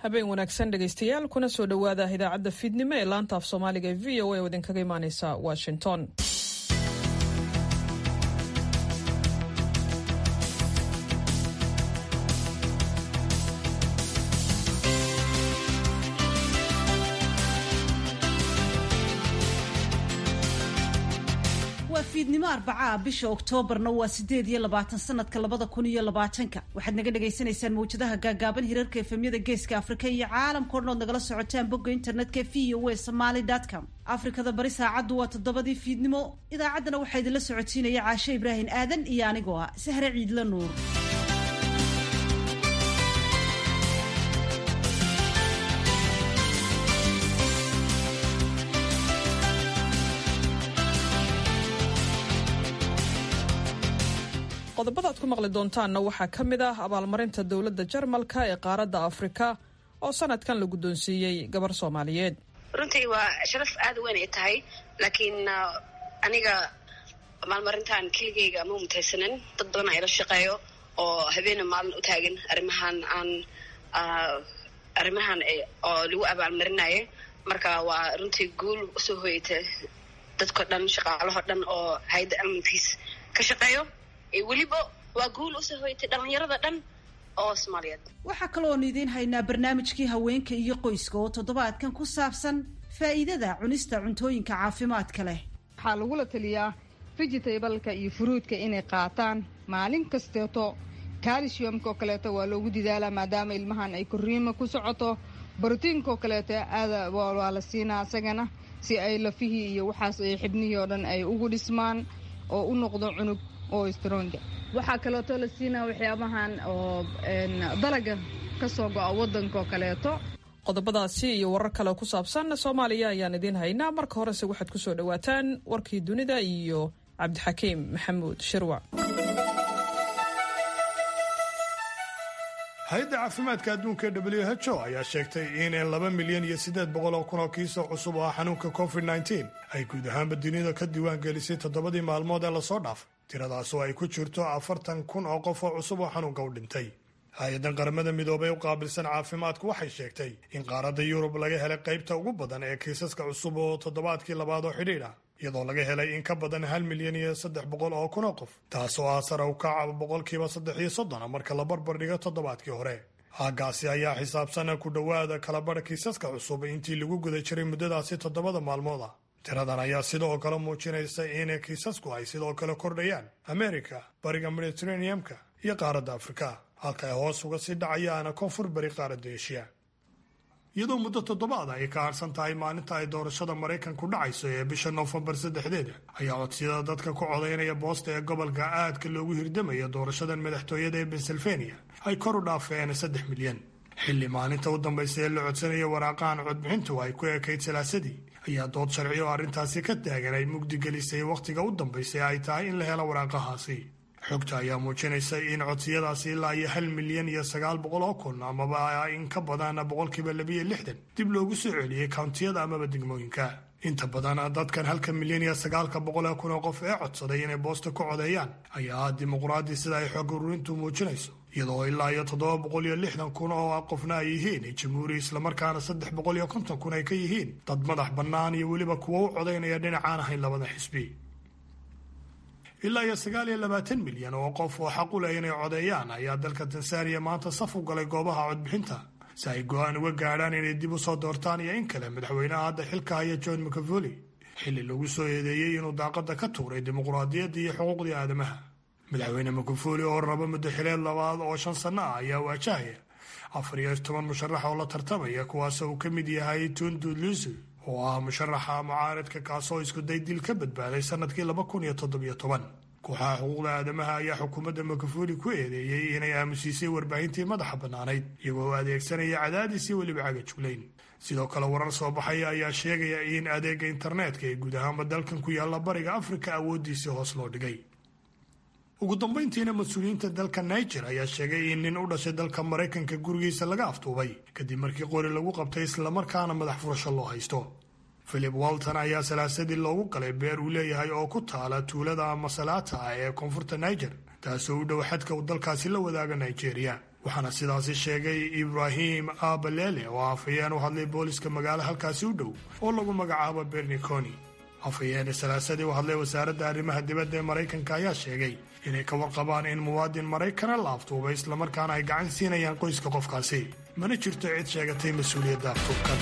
habeen wanaagsan dhegaystayaal kuna soo dhowaada idaacadda fiidnimo ee laanta af soomaaliga ee v o a oo idinkaga imaaneysa washington waa fiidnimo arbacaa bisha oktoobarna waa sideed iyo labaatan sanadka labada kun iyo labaatanka waxaad naga dhagaysanaysaan mawjadaha gaagaaban hirarka efemyada geeska afrika iyo caalamkao dhan ood nagala socotaan bogga internetka v o a somaly com afrikada bari saacaddu waa toddobadii fiidnimo idaacaddana waxaa idinla socotiinaya caashe ibraahim aadan iyo anigoo ah sahre ciidla nuur qodobada aad ku maqli doontaanna waxaa ka mid ah abaalmarinta dowladda jarmalka ee qaaradda afrika oo sanadkan la guddoonsiiyey gabar soomaaliyeed runtii waa sharaf aada weyn ay tahay laakiin aniga maalmarintan keligeyga ma mutaysanin dad badan ayla shaqeeyo oo habeena maalin u taagan arrimahan aan arrimahan oo lagu abaalmarinaya marka waa runtii guul usoo hoyata dadko dhan shaqaalaho dhan oo hay-adda almankiis ka shaqeeyo weliba waa guul usoo hoyatay dhalinyarada dhan oo soomaaliyeed waxaa kaloonu idiin haynaa barnaamijkii haweenka iyo qoyska oo toddobaadkan ku saabsan faa'iidada cunista cuntooyinka caafimaadka leh waxaa lagula taliyaa vegetableka iyo furuudka inay qaataan maalin kasteeto calciumka oo kaleeto waa loogu didaalaa maadaama ilmahan ay koriima ku socoto brotiinka oo kaleeto aada waa la siinaa isagana si ay lafihii iyo waxaas ay xibnihii oo dhan ay ugu dhismaan oo u noqdo cunug oo stronga waxaa kaleeto la siinaa waxyaabahan oo dalaga ka soo go-a waddanka oo kaleeto qodobadaasi iyo warar kale ku saabsan soomaaliya ayaan idiin haynaa marka horese waxaad ku soo dhowaataan warkii dunida iyo cabdixakiim maxamuud shirwac hay-adda caafimaadka adduunka ee w h o ayaa sheegtay in laba milyan iyo siddeed boqol oo kun oo kiisoo cusub oo ah xanuunka covid nneteen ay guud ahaanba dunida ka diiwaan gelisay toddobadii maalmood ee lasoo dhaafay tiradaas oo ay ku jirto afartan kun oo qof oo cusub oo xanuunka u dhintay hay-addan qaramada midoobay u qaabilsan caafimaadku waxay sheegtay in qaaradda yurub laga helay qaybta ugu badan ee kiisaska cusub oo toddobaadkii labaad oo xidhiidh ah iyadoo laga helay in ka badan hal milyan iyo saddex boqol oo kun oo qof taas oo ah sare u kaca boqolkiiba saddex iyo soddona marka la barbar dhigo toddobaadkii hore haagaasi ayaa xisaabsana ku dhowaada kalabadha kiisaska cusub intii lagu guda jiray muddadaasi toddobada maalmood ah tiradan ayaa sidoo kale muujinaysa in kiisasku ay sidoo kale kordhayaan amerika bariga mediteraneamka iyo qaaradda afrika halka ay hoos uga sii dhacayaana koonfur bari qaaradda eshiya iyadoo muddo toddobaad ay ka harsan tahay maalinta ay doorashada maraykanku dhacayso ee bisha noofembar saddexdeeda ayaa codsiyada dadka ku codaynaya boosta ee gobolka aadka loogu hirdamaya doorashadan madaxtooyada ee pennsylvania ay kor u dhaafeen saddex milyan xilli maalinta u dambaysa ee la codsanaya waraaqahan codbixintu ay ku ekayd salaasadii ayaa dood sharci oo arrintaasi ka taagan ay mugdi gelisay wakhtiga u dambaysa ay tahay in la helo waraaqahaasi xogta ayaa muujinaysa in codsiyadaasi ilaa iyo hal milyan iyo sagaal boqol oo kun amaba in ka badan boqolkiiba labiyo lixdan dib loogu soo celiyey kountiyada amaba degmooyinka inta badan dadkan halka milyan iyo sagaalka boqol ee kun oo qof ee codsaday inay boosta ku codeeyaan ayaa ah dimuqraadi sida ay xog ururintu muujinayso iyadoo ilaa iyo toddoba boqol iyo lixdan kun oo qofna ay yihiin jamhuuri islamarkaana saddex boqol iyo konton kun ay ka yihiin dad madax bannaan iyo weliba kuwo u codaynaya dhinacaan ahayn labada xisbi ilaa iyo sagaal iyo labaatan milyan oo qof oo xaq u leh inay codeeyaan ayaa dalka tansaaniya maanta saf u galay goobaha codbixinta si ay go-aan uga gaadhaan inay dib u soo doortaan iyo in kale madaxweynaha hadda xilka haya john mcavoli xilli lagu soo eedeeyey inuu daaqada ka tuuray dimuqraadiyadda iyo xuquuqdii aadamaha madaxweyne mcavoli oo raba muddo xileed labaad oo shan sanno ah ayaa waajahaya afar iyo toban musharax oo la tartamaya kuwaasoo uu ka mid yahay tundu lusu oo ah musharaxa mucaaridka kaasoo iskuday dil ka badbaaday sanadkii laba kun iyo toddobiyo toban kooxaha xuquuqda aadamaha ayaa xukuumadda makafuli ku eedeeyey inay aamusiisay warbaahintii madaxa bannaanayd iyagoo adeegsanaya cadaadis iyo weliba cagajuglayn sidoo kale warar soo baxaya ayaa sheegaya in adeega internetka ee guud ahaanba dalkan ku yaalla bariga afrika awooddiisii hoos loo dhigay ugu dambayntiina mas-uuliyiinta dalka niger ayaa sheegay in nin u dhashay dalka maraykanka gurigiisa laga aftuubay kadib markii qori lagu qabtay islamarkaana madax furasho loo haysto philip walton ayaa salaasadii loogu qalay beer uu leeyahay oo ku taala tuulada masalaata ah ee koonfurta niger taasoo u dhow xadka uu dalkaasi la wadaaga nigeria waxaana sidaasi sheegay ibraahim abalele oo afhayeen u hadlay booliska magaalo halkaasi u dhow oo lagu magacaabo berniconi afhayeene salaasadii u hadlay wasaaradda arrimaha dibadda ee maraykanka ayaa sheegay inay ka warqabaan in muwaadin maraykana la aftuubay islamarkaana ay gacan siinayaan qoyska qofkaasi mana jirto cid sheegatay mas-uuliyadda aftuubkan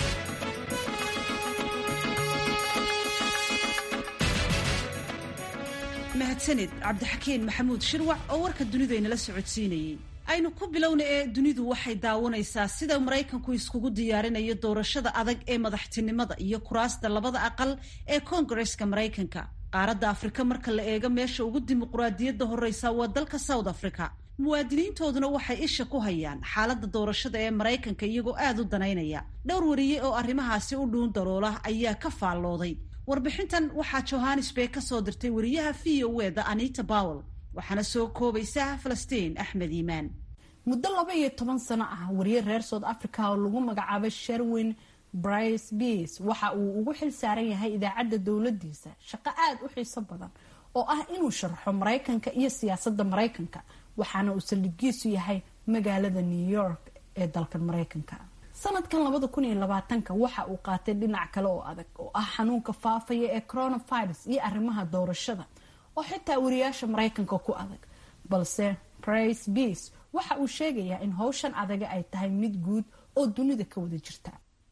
mahadsanid cabdixakiin maxamuud shirwac oo warka dunidu aynala socodsiinayey aynu ku bilowna ee dunidu waxay daawanaysaa sida maraykanku iskugu diyaarinayo doorashada adag ee madaxtinimada iyo kuraasta labada aqal ee koongareska maraykanka qaaradda afrika marka la eego meesha ugu dimuquraadiyadda horreysa waa dalka south africa muwaadiniintooduna waxay isha ku hayaan xaaladda doorashada ee maraykanka iyagoo aada u danaynaya dhowr wariye oo arrimahaasi u dhuun daroola ayaa ka faallooday warbixintan waxaa johannesburg ka soo dirtay wariyaha v o e da anita bowel waxaana soo koobaysa falastiin axmed iimaan muddo laba iyo toban sano ah wariye reer south africa oo lagu magacaabay sherwin brice beas waxa uu ugu xil saaran yahay idaacadda dowladiisa shaqo aada u xiiso badan oo ah inuu sharxo maraykanka iyo siyaasadda maraykanka waxaana uu saldhigiisu yahay magaalada new york ee dalkan maraykanka sanadkan labada kun iyo labaatanka waxa uu qaatay dhinac kale oo adag oo ah xanuunka faafaya ee coronavirus iyo arrimaha doorashada oo xitaa wariyaasha maraykanka ku adag balse brice beas waxa uu sheegayaa in howshan adaga ay tahay mid guud oo dunida ka wada jirta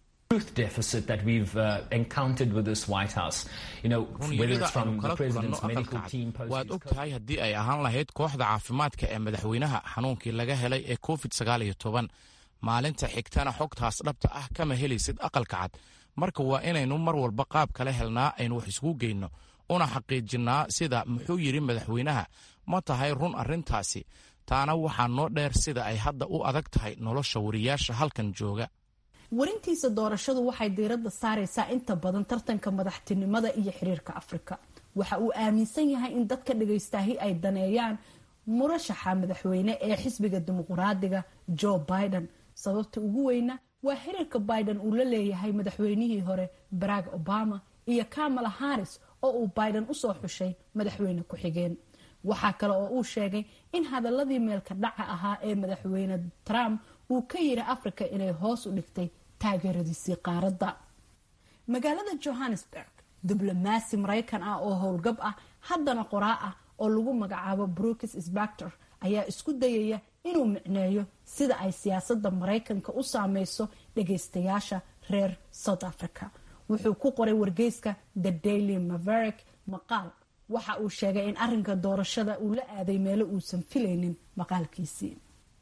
runyarida aynu kala kulanno aqalka cad waad og tahay haddii ay ahaan lahayd kooxda caafimaadka ee madaxweynaha xanuunkii laga helay ee covid sagaal iyo toban maalinta xigtana xogtaas dhabta ah kama helaysid aqalka cad marka waa inaynu mar walba qaab kala helnaa aynu wax isugu geyno una xaqiijinnaa sida muxuu yidhi madaxweynaha ma tahay run arrintaasi taana waxaa noo dheer sida ay hadda u adag tahay nolosha wariyaasha halkan jooga warintiisa doorashadu waxay diiradda saaraysaa inta badan tartanka madaxtinimada iyo xiriirka afrika waxa uu aaminsan yahay in dadka dhagaystaahi ay daneeyaan murashaxa madaxweyne ee xisbiga dimuquraadiga joe biden sababta ugu weyna waa xiriirka biden uu la leeyahay madaxweynihii hore barack obama iyo kamala harris oo uu biden usoo xushay madaxweyne ku-xigeen waxaa kale oo uu sheegay in hadaladii meelka dhaca ahaa ee madaxweyne trump uu ka yiri africa inay hoos u dhigtay taageeradiisii qaaradda magaalada johannesburg diblomaasi maraykan ah oo howlgab ah haddana qoraa ah oo lagu magacaabo brookis sbactor ayaa isku dayaya inuu micneeyo sida ay siyaasadda maraykanka u saameyso dhagaystayaasha reer south africa wuxuu ku qoray wargeyska the daily maverick maqaal waxa uu sheegay in arinka doorashada uu la aaday meelo uusan filaynin maqaalkiisii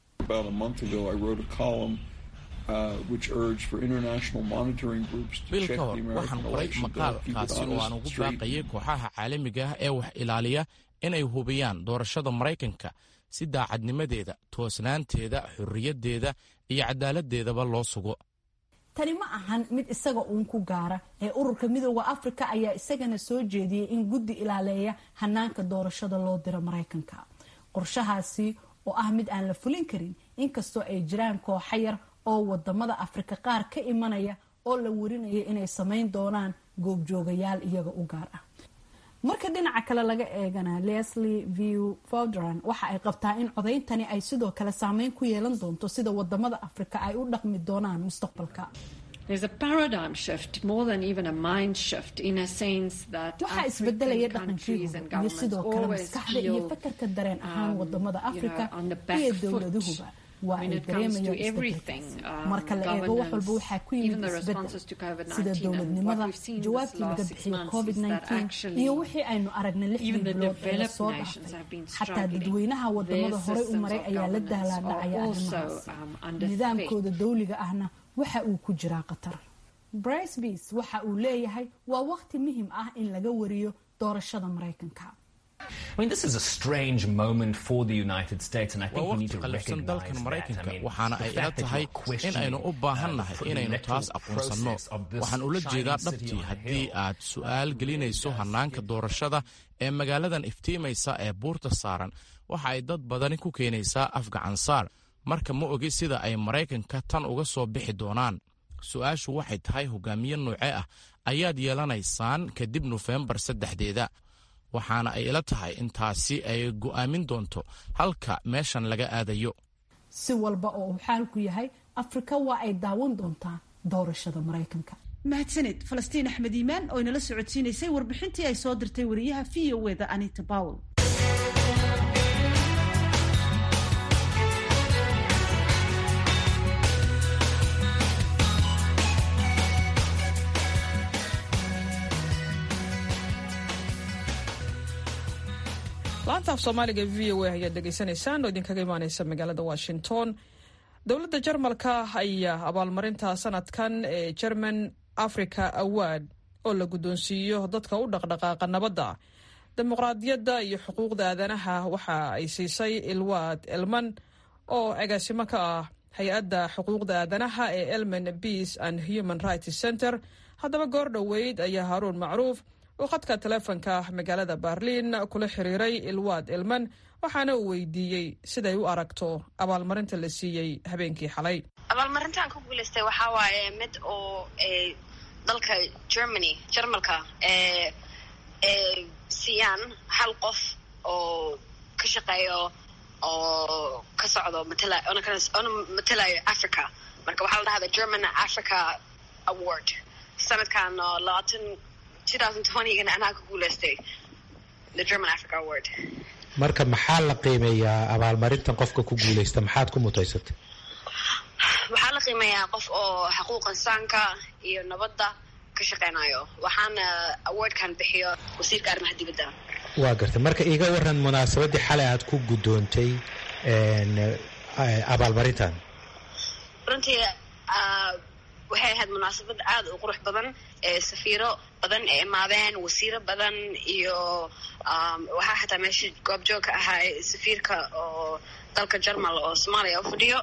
bil ka hor waxaan qoray maqaalkaasi oo aan ugu baaqayay kooxaha caalamiga ah ee wax ilaaliya inay hubiyaan doorashada maraykanka si daacadnimadeeda toosnaanteeda xorriyaddeeda iyo cadaaladdeedaba loo sugo tani ma ahan mid isaga uun ku gaara ee ururka midooda afrika ayaa isagana soo jeediyey in guddi ilaaleeya hanaanka doorashada loo diro maraykanka qorshahaasi oo ah mid aan la fulin karin inkastoo ay jiraan kooxa yar oo wadamada afrika qaar ka imanaya oo la warinaya inay samayn doonaan goobjoogayaal iyaga u gaar ah marka dhinaca kale laga eegana leslie view fodran waxa ay qabtaa in codayntani ay sidoo kale saameyn ku yeelan doonto sida wadamada afrika ay u dhaqmi doonaan mustaqbalka waxaa isbedelaya dhaqankii hore iyo sidoo kale maskaxda iyo fakarka dareen ahaan wadamada afrika iyo dowladuhuba waa ay dareemayaan isbedelkaas marka la eego wax walba waxaa ku yimid isbedel sida dowladnimada jawaabtii laga bixiyo covid iyo wixii aynu aragnay lixdii bilood ee lasoo dhaafay xataa dadweynaha wadamada horey u maray ayaa la daalaadhacaya arrimahaas nidaamkooda dawliga ahna waxa uu ku jiraa qatar brice beas waxa uu leeyahay waa waqti muhim ah in laga wariyo doorashada maraykanka waa waqti qalifsan dalkan maraykanka waxaana ay ila tahay in aynu u baahannahay inaynu taas aqoonsanno waxaan ula jeedaa dhabtii haddii aad su'aal gelinayso hannaanka doorashada ee magaaladan iftiimaysa ee buurta saaran waxa ay dad badani ku keenaysaa afgacansaar marka ma ogi sida ay maraykanka tan uga soo bixi doonaan su-aashu waxay tahay hogaamiye noocee ah ayaad yeelanaysaan kadib nofembar saddexdeeda waxaana ay ila tahay in taasi ay go'aamin doonto halka meeshan laga aadayo si walba oo uu xaalku yahay afrika waa ay daawan doontaa doorashada maraykanka mahadsaned falastiin axmed iimaan oo inala socodsiinaysay warbixintii ay soo dirtay wariyaha v o eda anita powell laanta af soomaaliga v o a ayaad dhegaysanaysaan oo idinkaga imaaneysa magaalada washington dowladda jarmalka ayaa abaalmarinta sanadkan ee german africa award oo la guddoonsiiyo dadka u dhaqdhaqaaqa nabadda dimuqraadiyadda iyo xuquuqda aadanaha waxa ay siisay ilwaad elman oo agaasimo ka ah hay-adda xuquuqda aadanaha ee elman peace and human rights center haddaba goor dhoweyd ayaa haaruun macruuf oo khadka taleefonka magaalada berliin kula xiriiray ilwaad elman waxaana uu weydiiyey siday u aragto abaalmarinta la siiyey habeenkii xalay abaalmarintaan ku guulaystay waxaa waaye mid oo dalka germany jarmalka ee siiyaan hal qof oo ka shaqeeyo oo ka socdo matala ona matalayo africa marka waxaa la dhahda german africa award sanadkan labaatan gana anaa ku guulaystay the german africa award marka maxaa la qiimeeyaa abaalmarintan qofka ku guulaysta maxaad ku mutaysatay waxaa la qiimeeyaa qof oo xuquuq insaanka iyo nabadda ka shaqeynayo waxaana awardkan bixiyo wasiirka arrimaha dibadda waa gartay marka iga waran munaasabaddii xalay aad ku guddoontay abaalmarintan runtii waxay ahayd munaasabad aada u qurux badan ee safiiro badan ee imaadeen wasiiro badan iyo waxaa xataa meesha goobjoog ka ahaa safiirka oo dalka jarmal oo soomaaliya u fadhiyo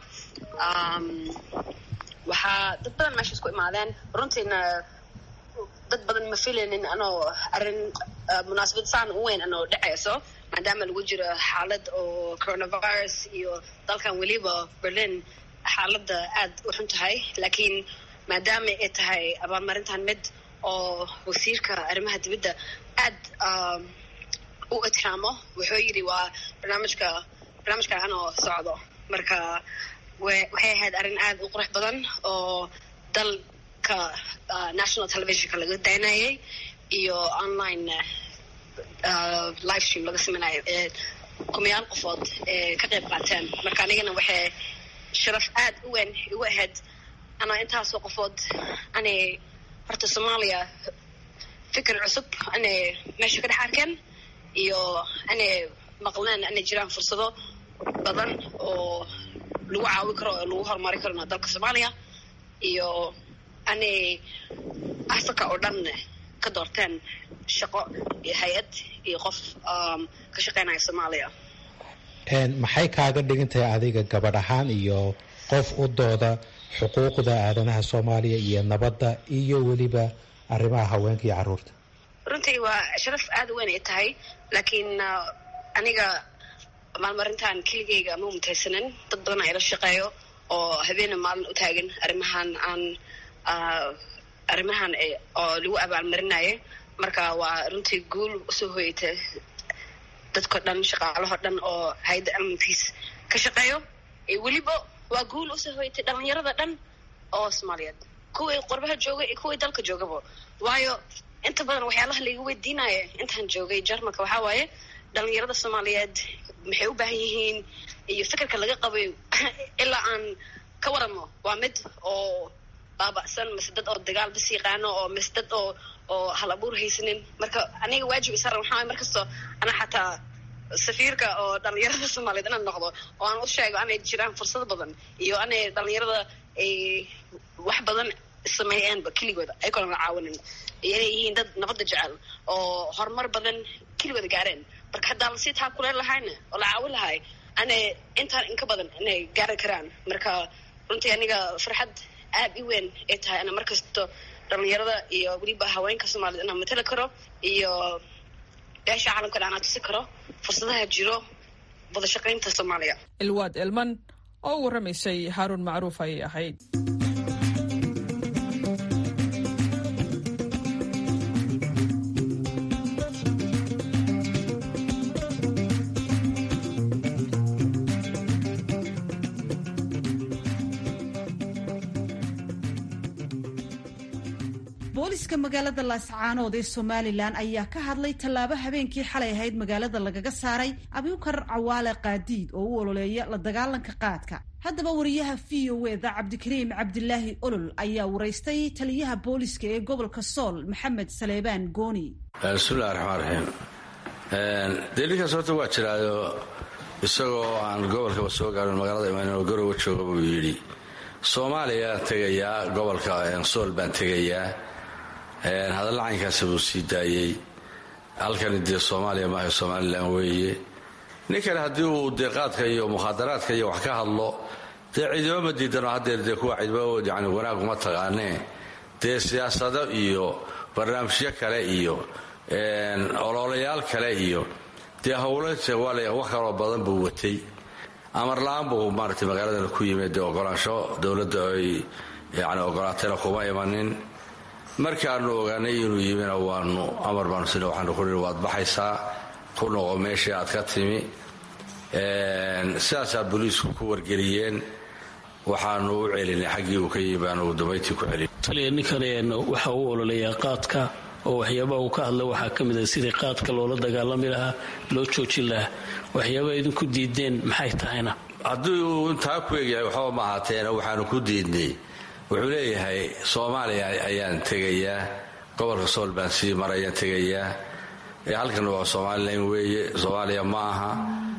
waxaa dad badan meeshaas ku imaadeen runtiina dad badan ma filaynin anoo arrin munaasabad saan u weyn anoo dhacayso maadaama lagu jiro xaalad oo coronavirus iyo dalkan weliba berlin xaaladda aad u xun tahay laakiin maadaama ay tahay abaalmarintan mid oo wasiirka arrimaha dibadda aad u itiraamo wuxuu yidhi waa barnaamijka barnaamijka anoo socdo marka waxay ahayd arrin aad u qurux badan oo dalka national televisionka laga daynayay iyo online live stream laga samaynayo ee kumayaal qofood ee ka qayb qaateen marka anigana waxay sharaf aad u weyn igu ahayd anaa intaasoo qofood anay horta soomaaliya fikir cusub anay meesha ka dhex arkeen iyo anay maqleen anay jiraan fursado badan oo lagu caawi karo oo lagu horumari karona dalka soomaaliya iyo anay africa oo dhan ka doorteen shaqo iyo hay-ad iyo qof ka shaqeynaya soomaaliya maxay kaaga dhigan tahay adiga gabadh ahaan iyo qof u dooda xuquuqda aadanaha soomaaliya iyo nabadda iyo weliba arrimaha haweenka iyo carruurta runtii waa sharaf aada weyn ay tahay laakiin aniga maalmarintan keligeyga ma mutaysanin dad badan aa ila shaqeeyo oo habeena maalin u taagan arrimahan aan arrimahan oo lagu abaalmarinaya marka waa runtii guul usoo hoyata dadko dhan shaqaalaho dhan oo hay-adda almankiis ka shaqeeyo weliba waa guul usoo hoyatay dhalinyarada dhan oo soomaaliyeed kuwii qurbaha jooga iyo kuwii dalka joogaba waayo inta badan waxyaalaha laiga weydiinaya intaan joogay jarmalka waxaa waaye dhalinyarada soomaaliyeed maxay u baahan yihiin iyo fikirka laga qabay ilaa aan ka waramo waa mid oo baaba'san mise dad oo dagaal bas yaqaano oo mise dad oo oo hal abuur haysanin marka aniga waajib isaran waxaa mar kastoo ana xataa safiirka oo dhalinyarada soomaaliyeed inaan noqdo oo aan u sheego anay jiraan fursado badan iyo anay dhalinyarada ay wax badan sameeyeenba keligooda ayagoona la caawinin iyo inay yihiin dad nabadda jecel oo horumar badan keligooda gaareen marka haddaa lasii taa kuleen lahayna oo la caawin lahay anay intaan inka badan inay gaari karaan marka runtii aniga farxad aad i weyn ay tahay ana markasto dhalinyarada iyo weliba haweenka soomaaliyed inaan matali karo iyo beesha caalamka dhan aan tusi karo fursadaha jiro wada shaqaynta soomaaliya ilwaad elman oo u warramaysay haaruun macruuf ayay ahayd booliska magaalada laascaanood ee somalilan ayaa ka hadlay tallaabo habeenkii xalay ahayd magaalada lagaga saaray abukar cawaale qaadiid oo u ololeeya la dagaalanka qaadka haddaba wariyaha v o eda cabdikariim cabdilaahi olol ayaa waraystay taliyaha booliska ee gobolka sool maxamed saleebaan gooni bismillahi raxmaan raxiim dee ninkaas horta waa jiraayo isagoo aan gobolkaba soo gaarin magaalada imaan garowa jooga buu yidhi soomaaliyaan tegayaa gobolka sool baan tegayaa hadalla caynkaasa buu sii daayey halkani dee soomaaliya maaha somalilan weeye ninkani haddii uu dee qaadka iyo mukhaadaraadka iyo wax ka hadlo dee ciidamo ma diidano haddeer dee kuwa ciidamo yani wanaag uma taqaanee dee siyaasado iyo barnaamijyo kale iyo ololayaal kale iyo dee howlo wax kaloo badan buu watay amar la-aan buu maaragtay magaaladan ku yimid dee ogolaansho dowladda ay yani ogolaatayna kuma imanin markaanu ogaanay inuu yimina waanu amar baanu sina waxaanu ku nihi waad baxaysaa ku noqo meeshii aad ka timi sidaasaa booliisku ku wargeliyeen waxaanu u celinay xaggii uu ka yimi baanu dambayntii ku celin taliya ninkan waxa uu ololeeyaa qaadka oo waxyaabaha uu ka hadla waxaa ka mid a sidii qaadka loola dagaalami lahaa loo joojin lahaa waxyaabaha idinku diideen maxay tahayna haddii uu intaa ku egyahay waxba ma ahaateena waxaanu ku diidnay wuxuu leeyahay soomaaliya ayaan tegayaa gobolka sool baan sii marayaan tegayaa halkan waa somalilan weeye soomaaliya ma aha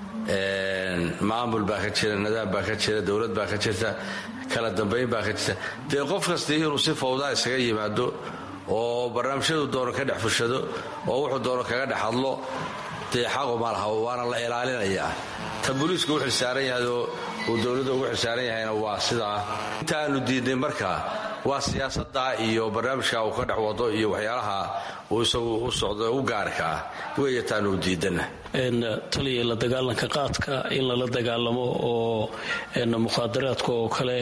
maamul baa ka jira nadaam baa ka jira dowlad baa ka jirta kala dambayn baa ka jirta dee qof kasta inuu si fawdaa isaga yimaado oo barnaamijyadu doono ka dhex fushado oo wuxuu doono kaga dhex hadlo dee xaqu ma laha waana la ilaalinayaa ta booliisku u xilsaaran yahay oo uu dowladda ugu xilsaaran yahayna waa sidaa intaanu diidnay markaa waa siyaasadda iyo barnaamijka uu ka dhex wado iyo waxyaalaha uu isagu u socdo u gaarka ah weeye taanu diidana taliya la dagaalanka qaadka in lala dagaalamo oo mukhaadaraadka oo kale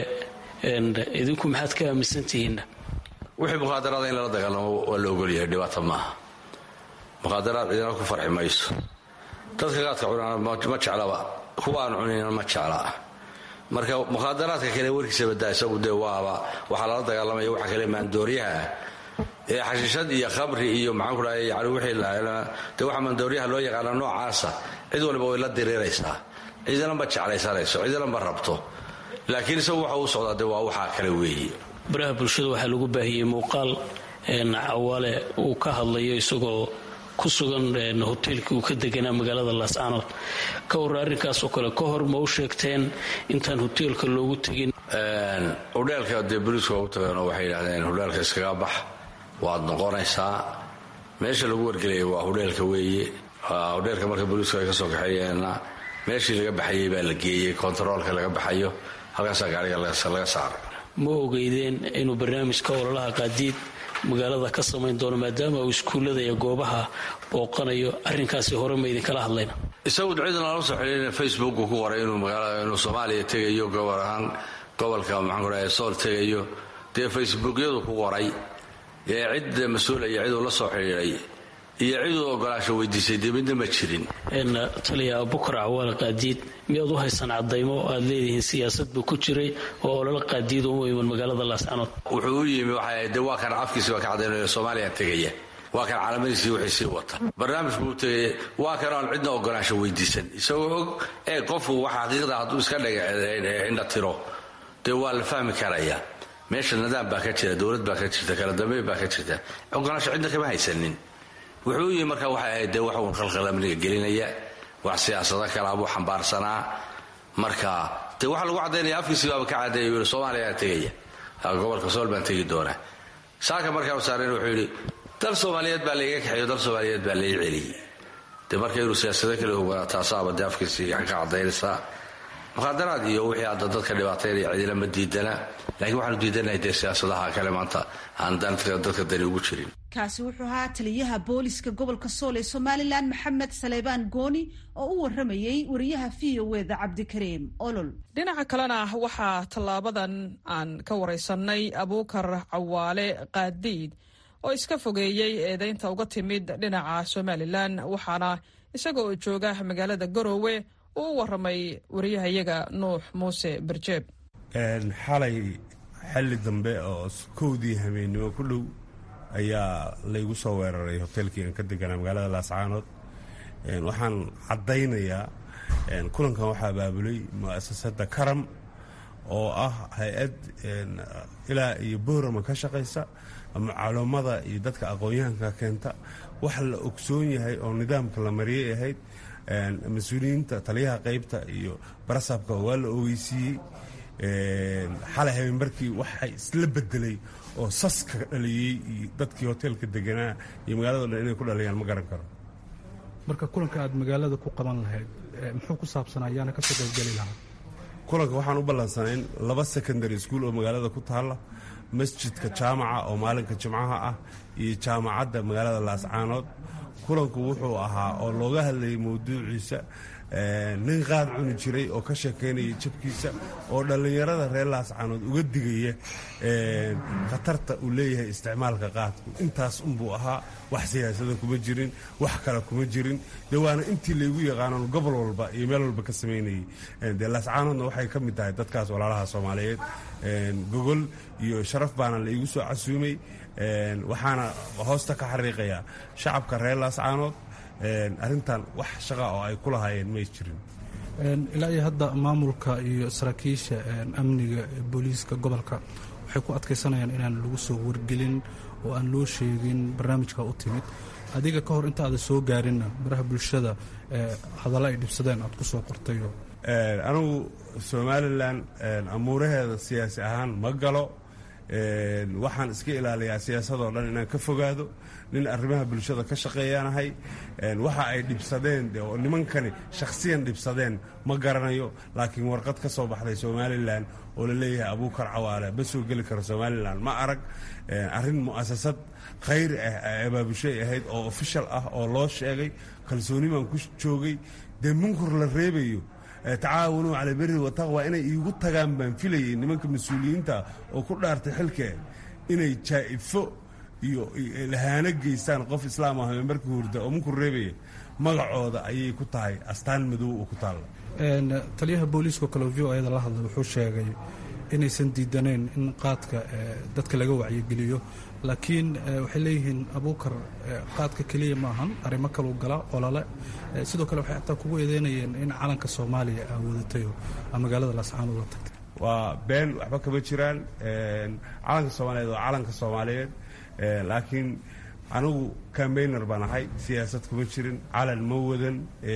idinku maxaad ka aaminsantihiinna wixii mukhaadaraada in lala dagaalamo waa la ogolyahay dhibaata maaha mukhaadaraad cidina ku farxi mayso dadka qaadka cunana ma jeclaba kuwa aan cunayna ma jecla marka mukhaadaraadka kale warkiisa badaa isagu dee waaba waxaa lala dagaalamaya waxa kale maandooryaha ah ee xashiishad iyo khamri iyo maxaan ku dhahay yani wixii dee waxa maandooryaha loo yaqaana noocaasa cid waliba way la diriiraysaa cidina ma jeclaysanayso cidina ma rabto laakiin isagu waxa uu socdaa dee waa waxaa kale weeye baraha bulshada waxaa lagu baahiyey muuqaal cawaale uu ka hadlayo isagoo ku sugan hoteelkii uu ka deganaa magaalada laascaanood ka hor arrinkaasoo kale ka hor ma u sheegteen intaan hoteelka loogu tegin hudheelka dee boliiska ugu tageenoo waxay yidhahdeen hudheelka iskaga bax waad noqonaysaa meesha lagu wargelayay waa hudheelka weeye hudheelka marka boliisku ay ka soo kaxeeyeenna meeshii laga baxayey baa la geeyey kontaroolka laga baxayo halkaasaa gaariga laga saaray ma ogeydeen inuu barnaamijka ololaha qaadiid magaalada ka samayn doono maadaama uu iskuullada iyo goobaha booqanayo arrinkaasi hore ma idinkala hadlayna isagu cidna lama soo xidhiirina facebooku ku qoray inuu soomaaliya tegayo gobol ahaan gobolka maxaan ku dhahay sool tegayo dee facebookyadu ku qoray ee cid mas-uula iyo ciduu la soo xidhiiray iyo ciduu ogolaasho weydiisay dee midna ma jirin taliya abukar cawaale qaadiid miyaad u haysan cadaymo aad leedihiin siyaasad buu ku jiray oo olala qaadiid uma iman magaalada laascanood wuxuu u yimi de waa kan afkiisi baa ka cadaynayo soomaaliya tegaya waa kan caalamadiisii wixii sii wata barnaamij buu tegaya waa kan aan cidna ogolaansho weydiisan isagoo og ee qofku wax xaqiiqda hadduu iska indha tiro dee waa la fahmi karayaa meesha nidaam baa ka jira dowlad baa ka jirta kala dambeyn baa ka jirta ogolaansho cidna kama haysanin wuxuu u yimi marka waxay ahayd dee wax uun khalkhal amniga gelinaya wax siyaasado kalaa buu xambaarsanaa marka dee waxaa lagu caddaynaya afkiisii baaba ka caddeeya yii soomaaliyaa tegaya gobolka sool baan tegi doonaa saaka markaanu saareen wuxuu yidhi dal soomaaliyeed baa laiga kaxeeyo dal soomaaliyeed baa lai celiyey dee marka inuu siyaasado kale hogaa taasaaba dee afkiisii ka caddaynaysaa mukhaadaraad iyo wixii hadda dadka dhibaataynaya cidina ma diidana laakiin waxaanu diidanahay dee siyaasadaha kale maanta aan dadka dani ugu jirin kaasi wuxuu ahaa taliyaha booliska gobolka sool ee somalilan maxamed saleebaan gooni oo u waramayey wariyaha v o eda cabdikariim olol dhinaca kalena waxaa tallaabadan aan ka waraysanay abuukar cawaale qaadiid oo iska fogeeyey eedeynta uga timid dhinaca somalilan waxaana isaga oo jooga magaalada garoowe uu u waramay wariyahayaga nuux muuse barjeeb xalay xalli dambe oo kowdii habeennimo ku dhow ayaa laygu soo weeraray hoteelkii aan ka deganaa magaalada laascaanood waxaan caddaynayaa kulankan waxaa abaabulay mu'asasada karam oo ah hay-ad ilaa iyo boorama ka shaqaysa macluumada iyo dadka aqoon-yahanka keenta wax la ogsoon yahay oo nidaamka la mariyay ahayd mas-uuliyiinta taliyaha qaybta iyo barasabka waa la ogeysiiyey xalay habeenbarkii waxay isla bedelay oo saska dhaliyey iyo dadkii hoteelka deganaa iyo magaalado dhan inay ku dhaliyaan ma garan karo marka kulanka aad magaalada ku qaban lahayd muxuu ku saabsanaa ayaana ka soo qaybgeli lahaa kulanka waxaan u ballansanayn laba secondary school oo magaalada ku taalla masjidka jaamaca oo maalinka jimcaha ah iyo jaamacadda magaalada laascaanood kulanku wuxuu ahaa oo looga hadlayay mawduuciisa nin qaad cuni jiray oo ka sheekaynaya jabkiisa oo dhallinyarada reer laascaanood uga digaya khatarta uu leeyahay isticmaalka qaadku intaas unbuu ahaa wax siyaasada kuma jirin wax kale kuma jirin dee waana intii laygu yaqaanan gobol walba iyo meel walba ka samaynayay dee laascaanoodna waxay ka mid tahay dadkaas walaalaha soomaaliyeed gogol iyo sharaf baana laigu soo casuumay waxaana hoosta ka xariiqayaa shacabka reer laascaanood arrintan wax shaqa oo ay ku lahaayeen may jirin ilaa iyo hadda maamulka iyo saraakiisha amniga booliiska gobolka waxay ku adkaysanayaan inaan lagu soo wargelin oo aan loo sheegin barnaamijka u timid adiga ka hor inta aada soo gaarinna baraha bulshada hadalla ay dhibsadeen aad ku soo qortayo anigu somalilan amuuraheeda siyaasi ahaan ma galo waxaan iska ilaaliyaa siyaasadoo dhan inaan ka fogaado nin arrimaha bulshada ka shaqeeyaanahay waxa ay dhibsadeen oo nimankani shakhsiyan dhibsadeen ma garanayo laakiin warqad ka soo baxday somalilan oo la leeyahay abuukar cawaale ma soo geli karo somalilan ma arag arrin mu'asasad khayr ah abaabushay ahayd oo ofishal ah oo loo sheegay kalsooni baan ku joogay dee munkur la reebayo tacaawunuu cala beri wataqwa inay iigu tagaan baan filayay nimanka mas-uuliyiinta oo ku dhaartay xilkee inay jaa'ifo iyo lahaano geystaan qof islaam ah markii hurda oo munkur reebaya magacooda ayay ku tahay astaan madow oo ku taalla taliyaha booliiska kale v o eda la hadlay wuxuu sheegay inaysan diidanayn in qaadka dadka laga wacyigeliyo laakiin waxay leeyihiin abuukar qaadka keliya maahan arrimo kaluu gala olole sidoo kale waxay xataa kugu eedeynayeen in calanka soomaaliya aa wadatayo magaalada laascaanood la tagtay waa been waxba kama jiraan calanka soomaaliyeed waa calanka soomaaliyeed laakiin anigu cambayner baan ahay siyaasad kuma jirin calan ma wadan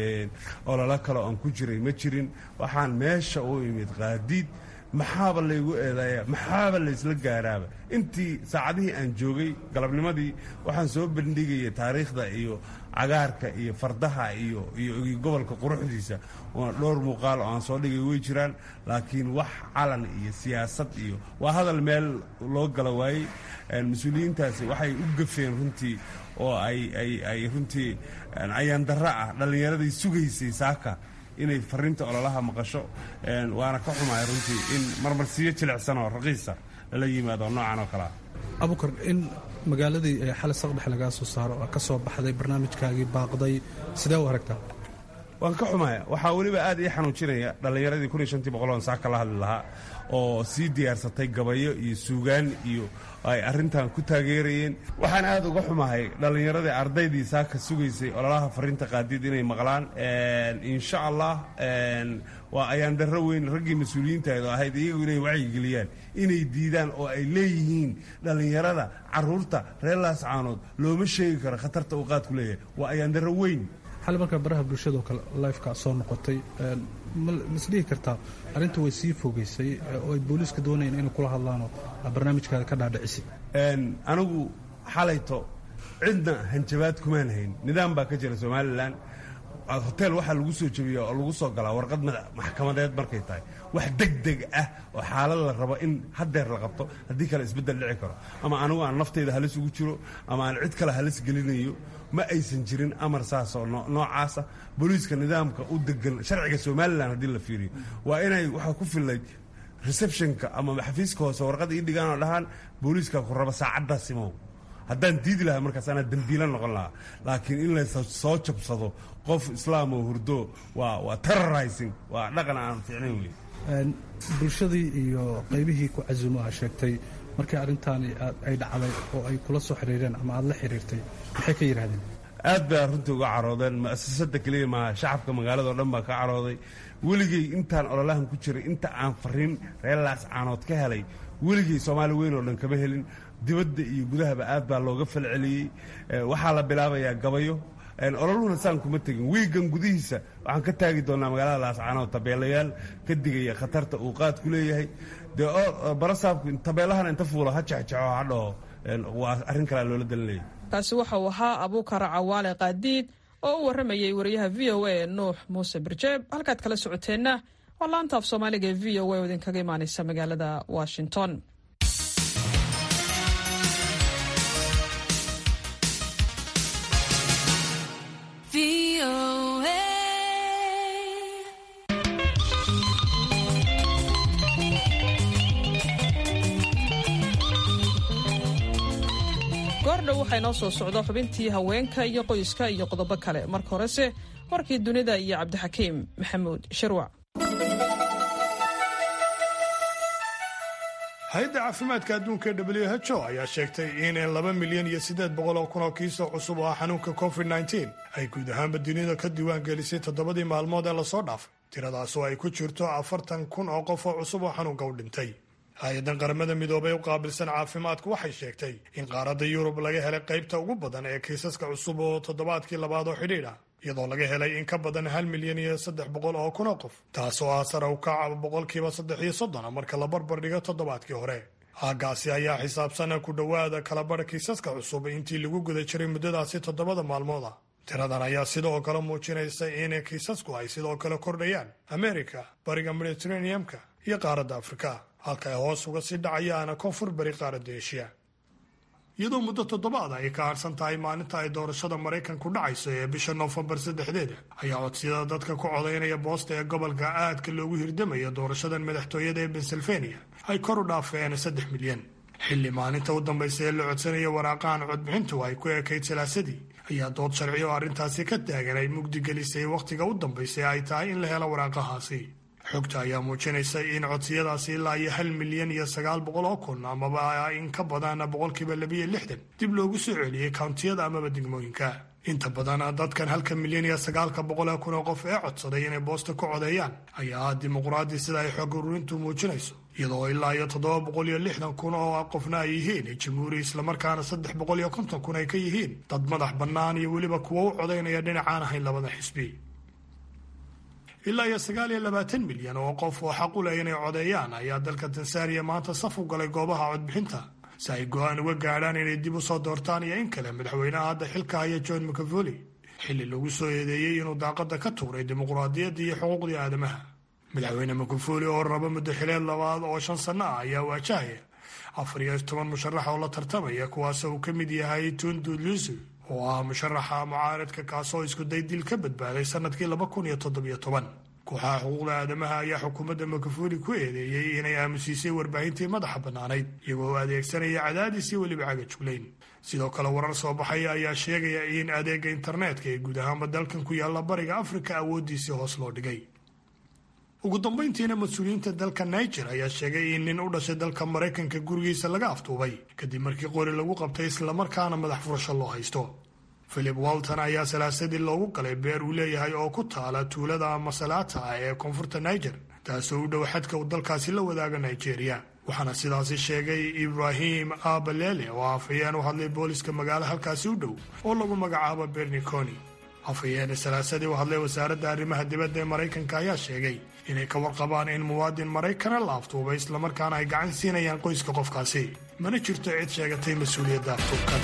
ololo kale oan ku jiray ma jirin waxaan meesha u imid qaadiid maxaaba laygu eedeeya maxaaba laysla gaaraaba intii saacadihii aan joogay galabnimadii waxaan soo bandhigaya taariikhda iyo cagaarka iyo fardaha iyo iyo gobolka quruxdiisa oona dhowr muuqaal oo aan soo dhigay way jiraan laakiin wax calan iyo siyaasad iyo waa hadal meel loo gala waayey mas-uuliyiintaasi waxay u gafeen runtii oo ay ay ay runtii ayaandarro ah dhallinyaradii sugaysay saaka inay fariinta ololaha maqasho waana ka xumahay runtii in marmarsiyo jilicsan oo raqiisa lala yimaado noocan oo kalea abukar in magaaladii xali saqdhex lagaa soo saaro ka soo baxday barnaamijkaagii baaqday sidee u aragtaa waan ka xumaya waxaa weliba aad ii xanuujinaya dhallinyaradii kun iyo shantii boqol oon saa kala hadli lahaa oo sii diyaarsatay gabayo iyo suugaan iyo ay arrintan ku taageerayeen waxaan aad uga xumahay dhallinyaradii ardaydii saaka sugaysay ololaha fariinta qaadiid inay maqlaan insha allah waa ayaan darro weyn raggii mas-uuliyiintaedu ahayd iyagu inay wacyigeliyaan inay diidaan oo ay leeyihiin dhallinyarada caruurta reer laascaanood looma sheegi karo khatarta uu qaadku leeyahay waa ayaan darro weyn xali markaa baraha bulshado kale lifeka soo noqotay masdhihi kartaa arrinta way sii fogeysay oo ay booliiska doonayeen inay kula hadlaanoo barnaamijkaada ka dhaadhicisi anigu xalayto cidna hanjabaad kumaan hayn nidaam baa ka jira somalilan hotel waxaa lagu soo jebiya oo lagu soo galaa warqad maxkamadeed markay tahay wax degdeg ah oo xaalad la rabo in hadeer la qabto haddii kale isbeddel dhici karo ama anigu aan naftayda halis ugu jiro ama aan cid kale halis gelinayo ma aysan jirin amar saas oo noocaasa booliiska nidaamka u degan sharciga somalilan haddii la fiiriyo waa inay waxaa ku fillayd receptionka ama xafiiska hoose warqada ii dhigaan oo dhahaan booliiska ku raba saacaddaas imow haddaan diidi lahaa markaas anaa dembiila noqon lahaa laakiin in la soo jabsado qof islaam oo hurdo waa waa terrorizing waa dhaqan aan fiicnayn wey bulshadii iyo qaybihii ku casumo ah sheegtay markii arrintaani ay dhacday oo ay kula soo xiriireen ama aada la xiriirtay maxay ka yidhahdeen aad baa runtii uga caroodeen mu'asasada keliya maaha shacabka magaaladao dhan baa ka carooday weligey intaan ololahan ku jiray inta aan fariin reer laascaanood ka helay weligey soomaali weyn oo dhan kama helin dibadda iyo gudahaba aad baa looga falceliyey waxaa la bilaabayaa gabayo ololuhuna saan kuma tegin wiigan gudihiisa waxaan ka taagi doonaa magaalada laascaanood tabeelayaal ka digaya khatarta uu qaad ku leeyahay dee barasaabku tabeelahana inta fuulo ha jexjexo ha dhaho waa arrin kalea loola dalinaya kaasi waxa uu ahaa abuukar cawaale qaadiid oo u warramayay wariyaha v o a nuux muuse birjeeb halkaad kala socoteenna waa laanta af soomaaliga ee v o a oo idinkaga imaanaysa magaalada washington goordhow waxaa inoo soo socdo xubintii haweenka iyo qoyska iyo qodobo kale marka horese warkii dunida iyo cabdixakiim maxamuud shirwac hay-adda caafimaadka adduunka ee w h o ayaa sheegtay in laba milyan iyo siddeed boqol oo kun oo kiisoo cusub oo ah xanuunka covid nneteen ay guud ahaanba dunida ka diiwaan gelisay toddobadii maalmood ee lasoo dhaafay tiradaas oo ay ku jirto afartan kun oo qof oo cusub oo xanuunka u dhintay hay-addan qaramada midoobay u qaabilsan caafimaadku waxay sheegtay in qaaradda yurub laga helay qaybta ugu badan ee kiisaska cusub oo toddobaadkii labaad oo xidhiidh ah iyadoo laga helay in ka badan hal milyan iyo saddex boqol oo kun oo qof taasoo ah sare u kaca boqolkiiba saddex iyo soddona marka la barbar dhigo toddobaadkii hore aagaasi ayaa xisaabsana ku dhowaada kalabadha kiisaska cusub intii lagu guda jiray muddadaasi toddobada maalmood ah tiradan ayaa sidoo kale muujinaysa in kiisasku ay sidoo kale kordhayaan amerika bariga mediteraneamka iyo qaaradda afrika halka ay hoos uga sii dhacayaana koonfur bari qaaradda eshiya iyadoo muddo toddobaada ay ka harsan tahay maalinta ay doorashada maraykanku dhacayso ee bisha noofembar saddexdeeda ayaa codsiyada dadka ku codaynaya boosta ee gobolka aadka loogu hirdamaya doorashadan madaxtooyada ee pennsylvania ay kor u dhaafeen saddex milyan xilli maalinta u dambaysa ee la codsanaya waraaqahan codbixintu ay ku ekayd salaasadii ayaa dood sharci oo arrintaasi ka taagan ay mugdigelisay wakhtiga u dambaysa ay tahay in la helo waraaqahaasi xogta ayaa muujinaysa in codsiyadaasi ilaa iyo hal milyan iyo sagaal boqol oo kun amaba in ka badan boqolkiiba labiyo lixdan dib loogu soo celiyey kountiyada amaba degmooyinka inta badan dadkan halka milyan iyo sagaalka boqol ee kun oo qof ee codsaday inay boosta ku codeeyaan ayaa ah dimuqraadi sida ay xog ururintu muujinayso iyadoo ilaa iyo toddoba boqol iyo lixdan kun oo qofna ay yihiin jamhuuri islamarkaana saddex boqol iyo konton kun ay ka yihiin dad madax bannaan iyo weliba kuwo u codaynaya dhinacaan ahayn labada xisbi ilaa iyo sagaal iyo labaatan milyan oo qof oo xaq u leh inay codeeyaan ayaa dalka tansaaniya maanta saf u galay goobaha codbixinta si ay go-aan uga gaadhaan inay dib u soo doortaan iyo in kale madaxweynaha hadda xilka haya john mcavoli xilli lagu soo eedeeyey inuu daaqada ka tuuray dimuqraadiyadda iyo xuquuqdii aadamaha madaxweyne mcavoli oo raba muddo xileed labaad oo shan sanno ah ayaa waajahaya afar iyo toban musharax oo la tartamaya kuwaas uu ka mid yahay tundu lusu oo ah musharaxa mucaaradka kaasoo iskuday dil ka badbaaday sanadkii laba kun iyo toddobiyo toban kooxaha xuquuqda aadamaha ayaa xukuumadda makafuli ku eedeeyey inay aamusiisay warbaahintii madaxa bannaanayd iyagoo adeegsanaya cadaadis iyo weliba cagajuglayn sidoo kale warar soo baxaya ayaa sheegaya in adeega internetka ee guud ahaanba dalkan ku yaalla bariga afrika awooddiisii hoos loo dhigay ugu dambayntiina mas-uuliyiinta dalka niger ayaa sheegay in nin u dhashay dalka maraykanka gurigiisa laga aftuubay kadib markii qori lagu qabtay islamarkaana madax furasho loo haysto philip walton ayaa salaasadii loogu galay beer uu leeyahay oo ku taala tuulada masalaata ah ee koonfurta niger taasoo u dhow xadka uu dalkaasi la wadaaga nigeria waxaana sidaasi sheegay ibrahim abalele oo afhayeen u hadlay booliska magaalo halkaasi u dhow oo lagu magacaabo berniconi afhayeene salaasadii u hadlay wasaaradda arrimaha dibadda ee maraykanka ayaa sheegay inay ka warqabaan in muwaadin maraykana la aftuubay islamarkaana ay gacan siinayaan qoyska qofkaasi mana jirto cid sheegatay mas-uuliyadda aftuubkan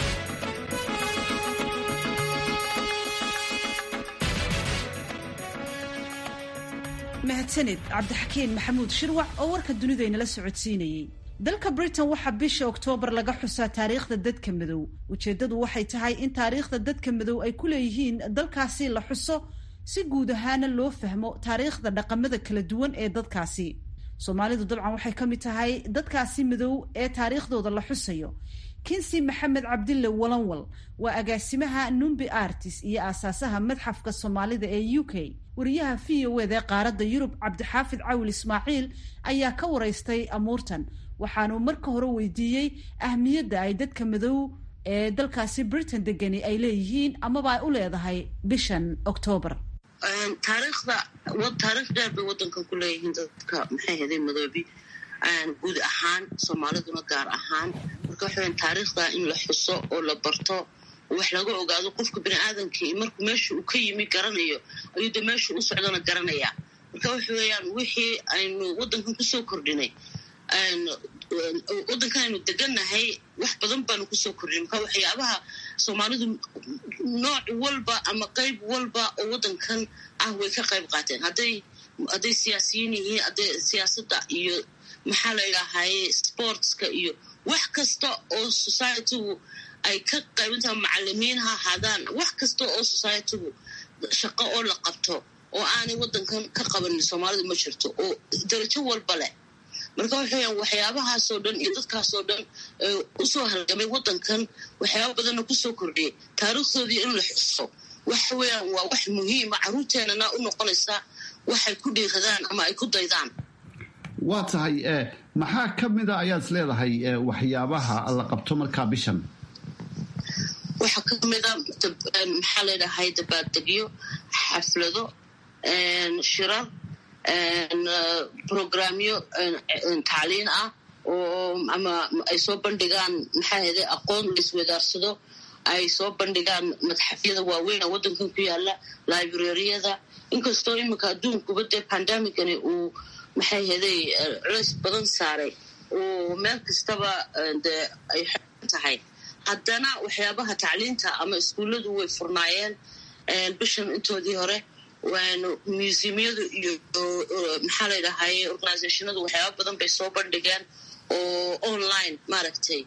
mahadsanid cabdixakiin maxamuud shirwac oo warka dunidaynala socodsiinayey dalka britain waxaa bisha oktoobar laga xusaa taariikhda dadka madow ujeeddadu waxay tahay in taariikhda dadka madow ay ku leeyihiin dalkaasi la xuso si guud ahaana loo fahmo taariikhda dhaqamada kala duwan ee dadkaasi soomaalidu dabcan waxay ka mid tahay dadkaasi madow ee taariikhdooda la xusayo kinsi maxamed cabdille walanwal waa agaasimaha numbi artis iyo aasaasaha madxafka soomaalida ee u k wariyaha v o ed ee qaaradda yurub cabdixaafid cawil ismaaciil ayaa ka waraystay amuurtan waxaanuu marka hore weydiiyey ahmiyadda ay dadka madow ee dalkaasi britain degani ay leeyihiin amaba ay u leedahay bishan oktoobar taariikhda taariikh dheer bay waddankan ku leeyihiin dadka maxay haday madoobi guud ahaan soomaaliduna gaar ahaan marka waxaweyan taariikhda in la xuso oo la barto oo wax laga ogaado qofka bini aadamkii markuu meesha uu ka yimi garanayo ayuu de meesha u socdona garanayaa marka waxa weeyaan wixii aynu waddankan kusoo kordhinay waddankan aynu degannahay wax badan baanu kusoo kordhinay marka waxyaabaha soomaalidu nooc walba ama qayb walba oo waddankan ah way ka qayb qaateen hadday hadday siyaasiyiin yihiin hadday siyaasadda iyo maxaa la idhaahaye sportska iyo wax kasta oo societygu ay ka qaybintaha macalimiin ha ahaadaan wax kasta oo societygu shaqo oo la qabto oo aanay waddankan ka qabanin soomaalidu ma jirto oo darajo walba leh marka waxaweyan waxyaabahaasoo dhan iyo dadkaasoo dhan usoo halgamay waddankan waxyaaba badanna kusoo kordhiyay taariikhdoodii in la xuso waxa weeyaan waa wax muhiima carruurteenana u noqonaysa waxay ku dhiiradaan ama ay ku daydaan waa tahay maxaa ka mida ayaad is leedahay waxyaabaha la qabto markaa bishan waxaa ka mida maxaa layidhahay dabaaldegyo xaflado shirar programyo tacliin ah oo ama ay soo bandhigaan maxaa hede aqoon laiswadaarsado ay soo bandhigaan madxafyada waaweyn oo waddankan ku yaala librariyada inkastoo iminka adduunkuba dee pandamicani uu maxay heday culays badan saaray oo meel kastaba dee ay xan tahay haddana waxyaabaha tacliinta ama iskuulladu way furnaayeen bishan intoodii hore museumyadu iyo maxaa la ydhahaye organizationadu waxyaaba badan bay soo bandhigeen oo online maaragtay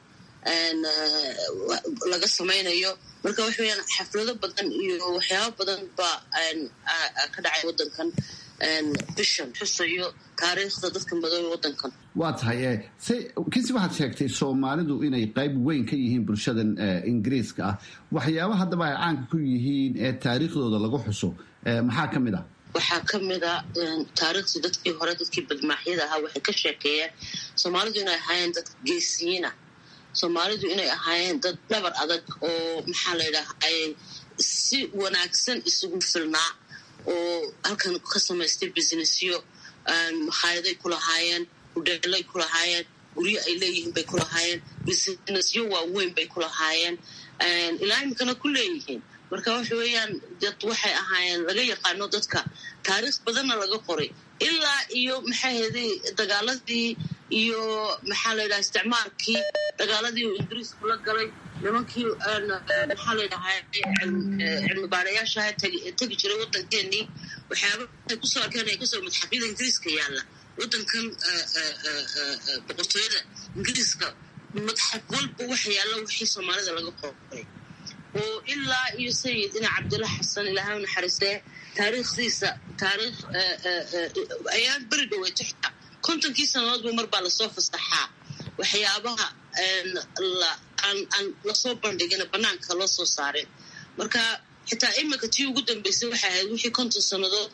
laga samaynayo marka waxa weyaan xaflado badan iyo waxyaaba badan baa ka dhacay waddankan bishan xusayo taariikhda dadka madoobe waddankan waa tahay kinsi waxaad sheegtay soomaalidu inay qayb weyn ka yihiin bulshadan ingiriiska ah waxyaaba haddaba ay caanka ku yihiin ee taariikhdooda lagu xuso maxaa ka mid ah waxaa ka mid a taariikhdii dadkii hore dadkii badmaaxyada ahaa waxay ka sheekeeyeen soomaalidu inay ahaayeen dad geesiyiina soomaalidu inay ahaayeen dad dhabar adag oo maxaa la ydhahaye si wanaagsan isugu filnaa oo halkan ka samaystay businessyo makhayaday ku lahaayeen hudheelay ku lahaayeen guryo ay leeyihiin bay ku lahaayeen businessyo waaweyn bay ku lahaayeen ilaa iminkana ku leeyihiin marka waxa weeyaan dad waxay ahaayeen laga yaqaano dadka taariikh badanna laga qoray ilaa iyo maxaa heday dagaaladii iyo maxaa la yidhaha isticmaalkii dagaaladii uu ingiriisku la galay nimankii maxaa la yidhaha cilmi baarayaashaha tegi jiray waddankeenii waxyaaba ay kusoo arkeen ay kasoo madxafyada ingiriiska yaalla waddankan boqortooyada ingiriiska madxaf walba waxa yaalla wixii soomaalida laga qoray oo ilaa iyo sayidina cabdilla xasan ilaahay u naxariistee taariikhdiisa taariikh ayaan beri dhaweyto xitaa kontonkii sannadoodba mar baa lasoo fasaxaa waxyaabaha aan lasoo bandhigin banaanka loo soo saarin marka xitaa iminka tii ugu dambeysay waxay ahayd wixii konton sannadood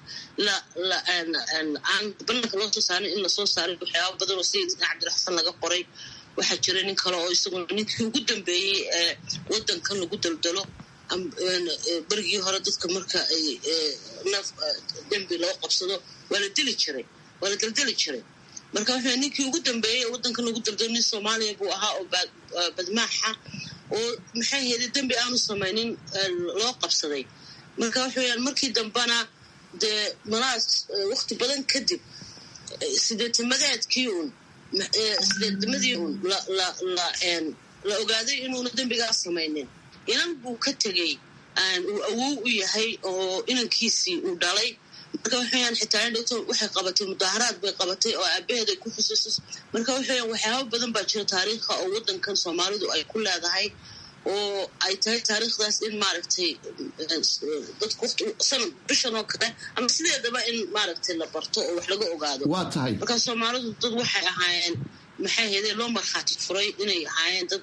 aan banaanka loo soo saarin in lasoo saaray waxyaaba badan oo sayidina cabdiraxsan laga qoray waxaa jira nin kale oo isaguna ninkii ugu dambeeyey ee waddankan lagu daldalo berigii hore dadka marka ay naf dembi loo qabsado waa la dili jiray waa la daldali jiray marka waxa ninkii ugu dambeeyey ee waddankan lagu daldalo nin soomaaliya buu ahaa oo badmaaxa oo maxay heeday dembi aanu samaynin loo qabsaday marka waxa weyaan markii dambena dee malaas wakti badan kadib sideetamadeedkii uun sideetnimadii uun la ogaaday inuuna dembigaas samaynin inan buu ka tegey uu awow u yahay oo inankiisii uu dhalay marka waxaweyaan xitaa indhowto waxay qabatay mudaaharaad bay qabatay oo aabaheed ay ku xusuusis marka waxaweyaan waxyaaba badan baa jira taariikha oo waddankan soomaalidu ay ku leedahay oo ay tahay taariikhdaas in maaragtay dadku waqti sanad bishan oo kale ama sideedaba in maaragtay la barto oo wax laga ogaado waa tahay marka soomaalidu dad waxay ahaayeen maxay heedee loo markhaati furay inay ahaayeen dad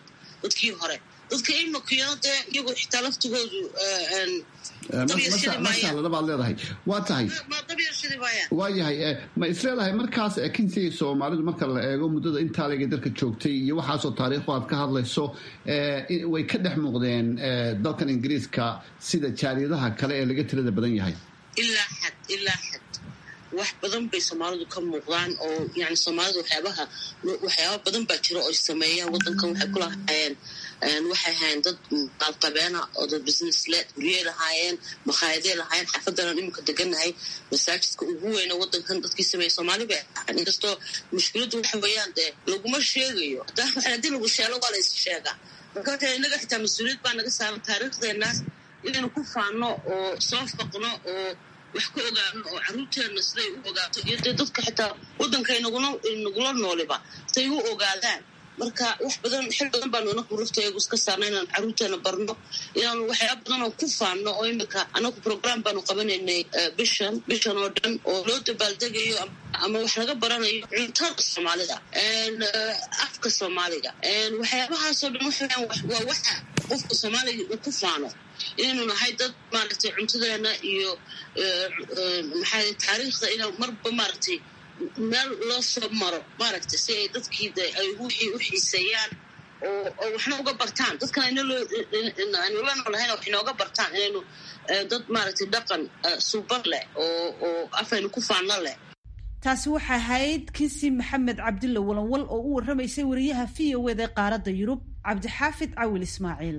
dadkii hore dadka imakiyana dee iyagu xitaa laftigoodu mashalada baad leedahay waa tahay waa yahay ma isleedahay markaas kinsiga soomaalidu marka la eego muddada intaa leegay dalka joogtay iyo waxaasoo taariikhu aad ka hadlayso way ka dhex muuqdeen dalkan ingiriiska sida jaaliyadaha kale ee laga tirada badan yahay ilaa xad ilaa xad wax badan bay soomaalidu ka muuqdaan oo yani soomaalida waxyaabaha waxyaaba badan baa jira oo ay sameeyaan wadankan waxay ku lahaayeen waxay ahaayeen dad maalqabeena oo dad businessled guryey lahaayeen makhaayadey lahaayeen xaafadanan iminka deganahay masaajidka ugu weyna wadankan dadkii sameeya soomaali bay ahaan inkastoo mushkiladdu waxa weeyaan dee laguma sheegayo haddii lagu sheelo waa la is sheegaa marka waxa inaga xitaa mas-uuliyad baa naga saaran taariikhdeenaas inaynu ku faano oo soo faqno oo wax ka ogaano oo caruurteenna siday u ogaato iyo dee dadka xitaa waddanka nagula nooliba siday u ogaadaan marka wax badan xil badan baanu anagu rafteegu iska saarna inaan caruurteena barno inaanu waxyaaba badan oo ku faanno oo imika anagu program baanu qabanaynay bishan bishan oo dhan oo loo dabaaldegayo ama wax laga baranayo cuntada soomaalida afka soomaaliga waxyaabahaasoo dhan waa waxa qofka soomaaliga uu ku faano inaynu nahay dad maaragtay cuntadeena iyo maxaa taariikhda ina marba maaragtay meel loo soo maro maaragtay si ay dadkii de ay wixii u xiiseeyaan oo oo waxna uga bartaan dadkan aynu la noolahayna wax inooga bartaan inaynu dad maaragtay dhaqan suuban leh oo oo afaynu ku faano leh taasi waxay ahayd kinsi maxamed cabdilla walanwal oo u warramaysay wariyaha v o eda qaaradda yurub cabdixaafid cawil ismaaciil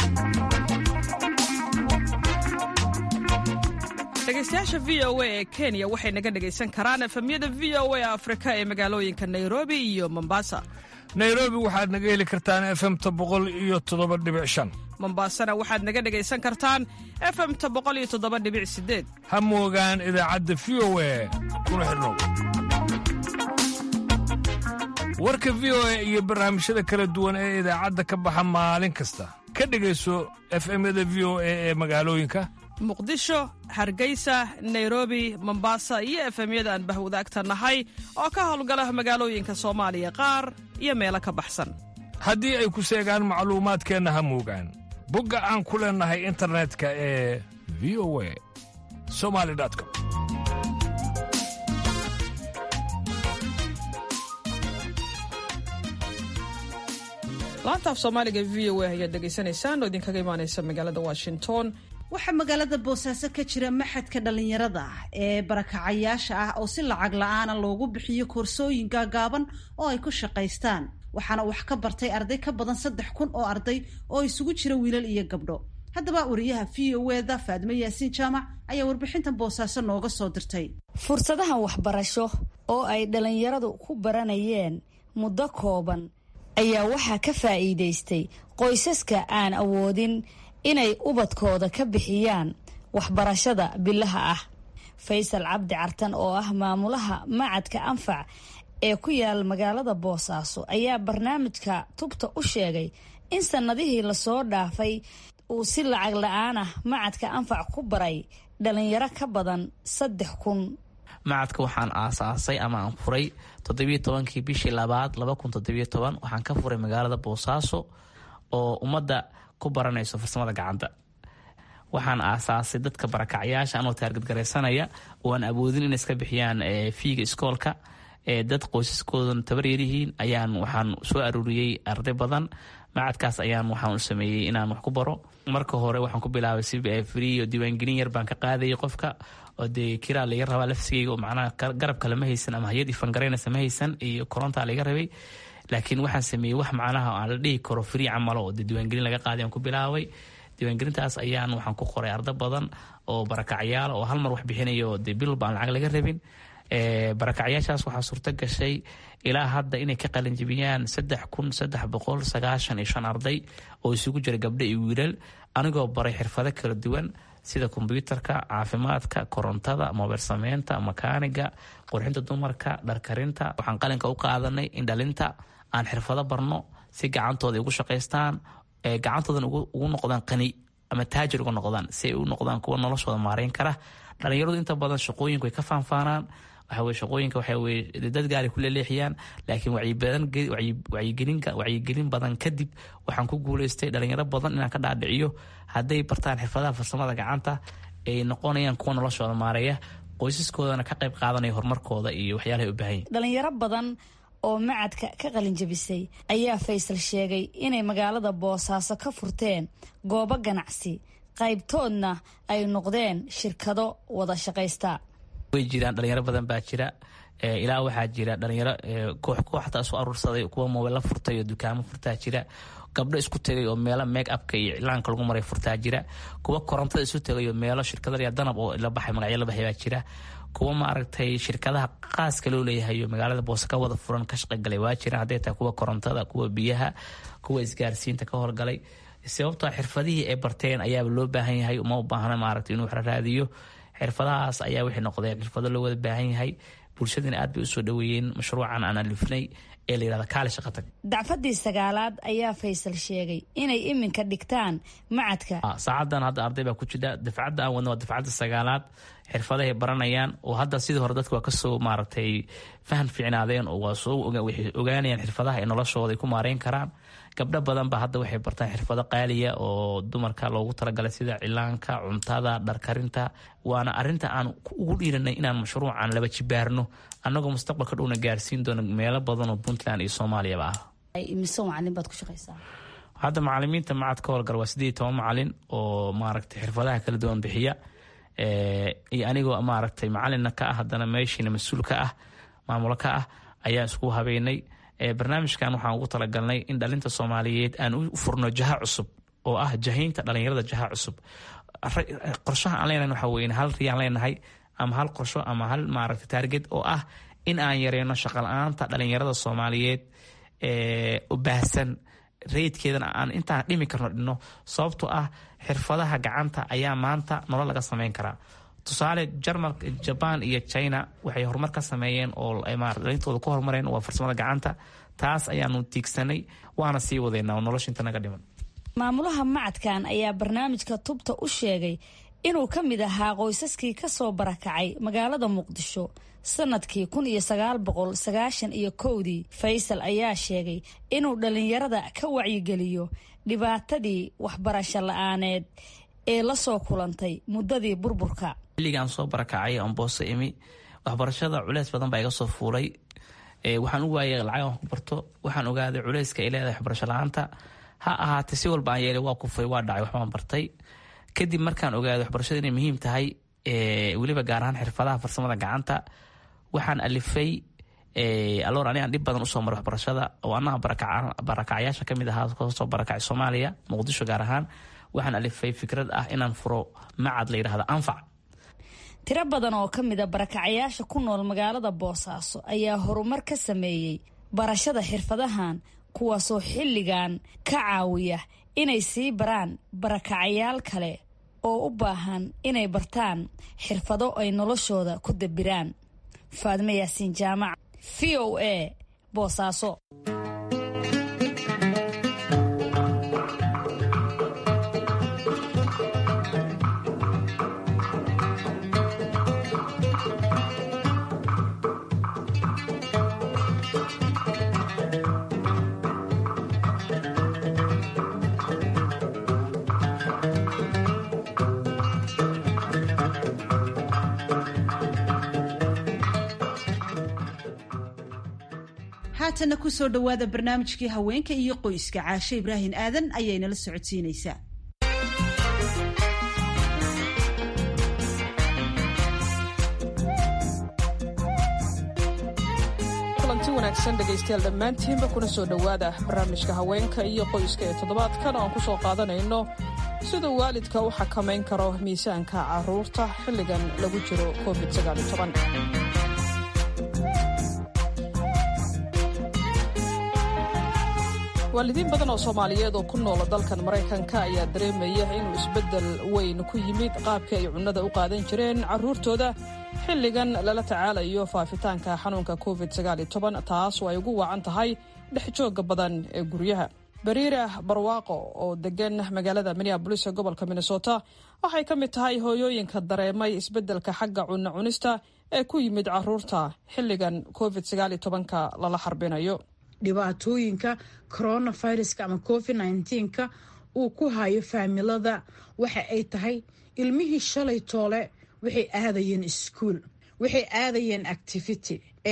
dhegeystayaasha v o a ee kenya waxay naga dhegaysan karaan efemyada v o a afrika ee magaalooyinka nairobi iyo mombasa nairobi waxaad naga heli kartaan efemta boqol iyo toddoba dhibic shan mombasana waxaad naga dhegaysan kartaan efemta boqol iyo toddoba dhibic sideed ha moogaan idaacadda v o a kuna xidhnow warka v o a iyo barnaamijyada kala duwan ee idaacadda ka baxa maalin kasta ka dhegayso efemyada v o a ee magaalooyinka muqdisho hargeysa nairobi mombasa iyo efemyada aan bahwadaagta nahay oo ka howlgala magaalooyinka soomaaliya qaar iyo meelo ka baxsan haddii ay ku seegaan macluumaadkeenna ha moogaan bogga aan ku leennahay internetka ee v o a somali com laanta af soomaaliga v o a ayaad dhegaysanaysaan oo idinkaga imaanaysa magaalada washington waxaa magaalada boosaaso ka jira maxadka dhallinyarada ee barakacayaasha ah oo si lacag la-aana loogu bixiyo koorsooyin gaagaaban oo ay ku shaqaystaan waxaana wax ka bartay arday ka badan saddex kun oo arday oo isugu jira wiilal iyo gabdho haddaba wariyaha v o eda faadimo yaasiin jaamac ayaa warbixintan boosaaso nooga soo dirtay fursadahan waxbarasho oo ay dhallinyaradu ku baranayeen muddo kooban ayaa waxaa ka faa'iidaystay qoysaska aan awoodin inay ubadkooda ka bixiyaan waxbarashada bilaha ah faysal cabdi cartan oo ah maamulaha macadka anfac ee ku yaal magaalada boosaaso ayaa barnaamijka tubta u sheegay in sannadihii lasoo dhaafay uu si lacag la-aan ah macadka anfac ku baray dhalinyaro ka badan saddex kun macadka waxaan aasaasay ama aan furay toddobiyo tobankii bishii labaad laba kun toddobiyo toban waxaan ka furay magaalada boosaaso oo ummadda ku baranayso farsamada gacanta waxaan aasaasay dadka barakacyaasha anoo taargadgaraysanaya oo aan awoodin inay iska bixiyaan fiiga iskoolka dad qoysaskoodan tabaryaryihiin ayaan waxaan soo aruuriyey arday badan macadkaas ayaan waxaan u sameeyey inaan wax ku baro marka hore waxaan ku bilaabay si free oo diiwaangelin yar baan ka qaadayay qofka oo dee kiraa laga rabaa lafsigeyga oo macnaha garab kale ma haysan ama hay-ad ifangaraynas ma haysan iyo korontaa laga rabay laakiin waxaan sameeyey wax macnaha aan la dhihi karo free camalo oo de diiwaangelin laga qaaday aan ku bilaabay diiwaangelintaas ayaan waxaan ku qoray arda badan oo barakacyaal oo hal mar wax bixinaya oo de bilba aan lacag laga rabin barakacyaashaas waxaa suurto gashay ilaa hadda inay ka qalinjibiyaan saddex kun saddex boqol sagaashan iyo shan arday oo isugu jira gabdho iyo wiilal anigoo baray xirfado kala duwan sida kombyuutarka caafimaadka korontada mobil sameynta makaaniga qurxinta dumarka dharkarinta waxaan qalinka u qaadanay in dhalinta aan xirfado barno si gacantooda ugu shaqaystaan gacantoodan ugu noqdaan qani ama taajir uga noqdaan si ay u noqdaan kuwa noloshooda maareyn kara dhalinyaradu inta badan shaqooyinku ay ka faanfaanaan waxa weye shaqooyinka waxa weye dad gaari ku leeleexiyaan laakiin wacyigelin wacyigelin badan kadib waxaan ku guuleystay dhalinyaro badan inaan ka dhaadhiciyo hadday bartaan xirfadaha farsamada gacanta ay noqonayaan kuwa noloshooda maareeya qoysaskoodana ka qayb qaadanaya horumarkooda iyo waxyaalahay u baahan yihin dhalinyaro badan oo macadka ka qalinjabisay ayaa faysal sheegay inay magaalada boosaaso ka furteen goobo ganacsi qaybtoodna ay noqdeen shirkado wada shaqaysta way jiraan dhalinyaro badan baa jira ilaa waxaa jira dhalinyaro koox koox xataa isu aruursaday kuwa moobeyla furtay oo dukaamo furtaa jira gabdho isku tegay oo meelo make upka iyo iclaanka lagu maray furtaa jira kuwa korontada isu tegay oo meelo shirkadaya danab oo la baxay magacyo la baxay baa jira kuwa maaragtay shirkadaha qaaska loo leeyahay oo magaalada boose ka wada furan ka shaqagalay waa jiraan hadday tahay kuwa korontada kuwa biyaha kuwa isgaarsiinta ka horgalay sababtoo xirfadihii ay barteen ayaaba loo baahan yahay uma baahna maaragtay inuu raadiyo xirfadahaas ayaa waxay noqdeen xirfado loo wada baahan yahay bulshadina aad bay usoo dhaweeyeen mashruucan aan alifnay ee la yirahda kaali shaqatag dacfadii sagaalaad ayaa faysal sheegay inay iminka dhigtaan macadka saacadan hadda arday baa ku jira dafcadda aan wadna waa dafcadda sagaalaad xirfadahay baranayaan oo hadda sidii hore dadka waa kasoo maaragtay faham fiicnaadeen oo waa soo waxay ogaanayaan xirfadaha ay noloshooda ay ku maareyn karaan gabdho badan ba hadda waxay bartaan xirfado qaaliya oo dumarka loogu talagalay sida cilaanka cuntada dharkarinta waana arinta aan ugu dhiiranay inaan mashruucan laba jibaarno annagoo mustaqbalka dhowna gaarsiin doono meelo badan oo puntland iyo soomaaliyaba ah mise macalin baad ku shaqaysaa hadda macalimiinta macad ka howlgala waa sideed toban macalin oo maaragtay xirfadaha kala duwan bixiya iyo anigoo maaragtay macalinna ka ah haddana meeshiina mas-uul ka ah maamulo ka ah ayaa isku habeynay barnaamijkan waxaan ugu talagalnay in dhalinta soomaaliyeed aan u furno jaha cusub oo ah jahaynta dhalinyarada jaha cusub qorshaha aan leenahay waxa weye hal riyaan leenahay ama hal qorsho ama hal maaragta taarget oo ah in aan yareyno shaqala-aanta dhalinyarada soomaaliyeed u baahsan rayidkeedana aan intaan dhimi karno dhino sababtoo ah xirfadaha gacanta ayaa maanta nolol laga sameyn karaa tusaale jarmalka jaban iyo china waxay horumar ka sameeyeen oo dhalintooda ku horumareen waa farsamada gacanta taas ayaanu tiigsanay waana sii wadeynaa nolosha inta naga dhiman maamulaha macadkan ayaa barnaamijka tubta u sheegay inuu ka mid ahaa qoysaskii ka soo barakacay magaalada muqdisho sanadkii kun iyo sagaal boqol sagaashan iyo kowdii faysal ayaa sheegay inuu dhallinyarada ka wacyigeliyo dhibaatadii waxbarasho la-aaneed ee la soo kulantay muddadii burburka xilligaan soo barakacay oon boose imi waxbarashada culeys badan baa iga soo fuulay waxaan u waayay lacag aan ku barto waxaan ogaaday culeyska ay leedahay waxbarasho la-aanta ha ahaatee si walba aan yeelay waa kufay waa dhacay waxbaan bartay kadib markaan ogaaday waxbarashada inay muhiim tahay weliba gaar ahaan xirfadaha farsamada gacanta waxaan alifay aloor ani aan dhib badan usoo maray waxbarashada oo anaha barakacyaasha kamid ahaa kasoo barakacay soomaaliya muqdisho gaar ahaan waxaan alifay fikrad ah inaan furo macad la yidhahda anfac tiro badan oo ka mid a barakacayaasha ku nool magaalada boosaaso ayaa horumar ka sameeyey barashada xirfadahan kuwaasoo xilligan ka caawiya inay sii baraan barakacayaal kale oo u baahan inay bartaan xirfado ay noloshooda ku dabiraan faadme yaasiin jaamac v o a boosaaso haatanna kusoo dhowaada barnaamijkii haweenka iyo qoyska caashe ibraahin aadan ayaynala socodsiinaysaa kulanti wanaagsan dhegaystayaal dhammaantiinba kuna soo dhowaada barnaamijka haweenka iyo qoyska ee toddobaadkan oo aan ku soo qaadanayno siduu waalidka u xakamayn karo miisaanka carruurta xilligan lagu jiro covid waalidiin badan oo soomaaliyeed oo ku noola dalkan maraykanka ayaa dareemaya inuu isbeddel weyn ku yimid qaabkii ay cunnada u qaadan jireen carruurtooda xilligan lala tacaalayo faafitaanka xanuunka covid taas oo ay ugu wacan tahay dhex joogga badan ee guryaha bariira barwaaqo oo degan magaalada minneabolis ee gobolka minnesota waxay ka mid tahay hooyooyinka dareemay isbeddelka xagga cunno cunista ee ku yimid caruurta xilligan covid sagaaliyo tobanka lala xarbinayo dhibaatooyinka coronaviruska ama covid nneteen-ka uu ku hayo faamilada waxa ay tahay ilmihii shalay toole waxay aadayeen iskuol waxay aadayeen activity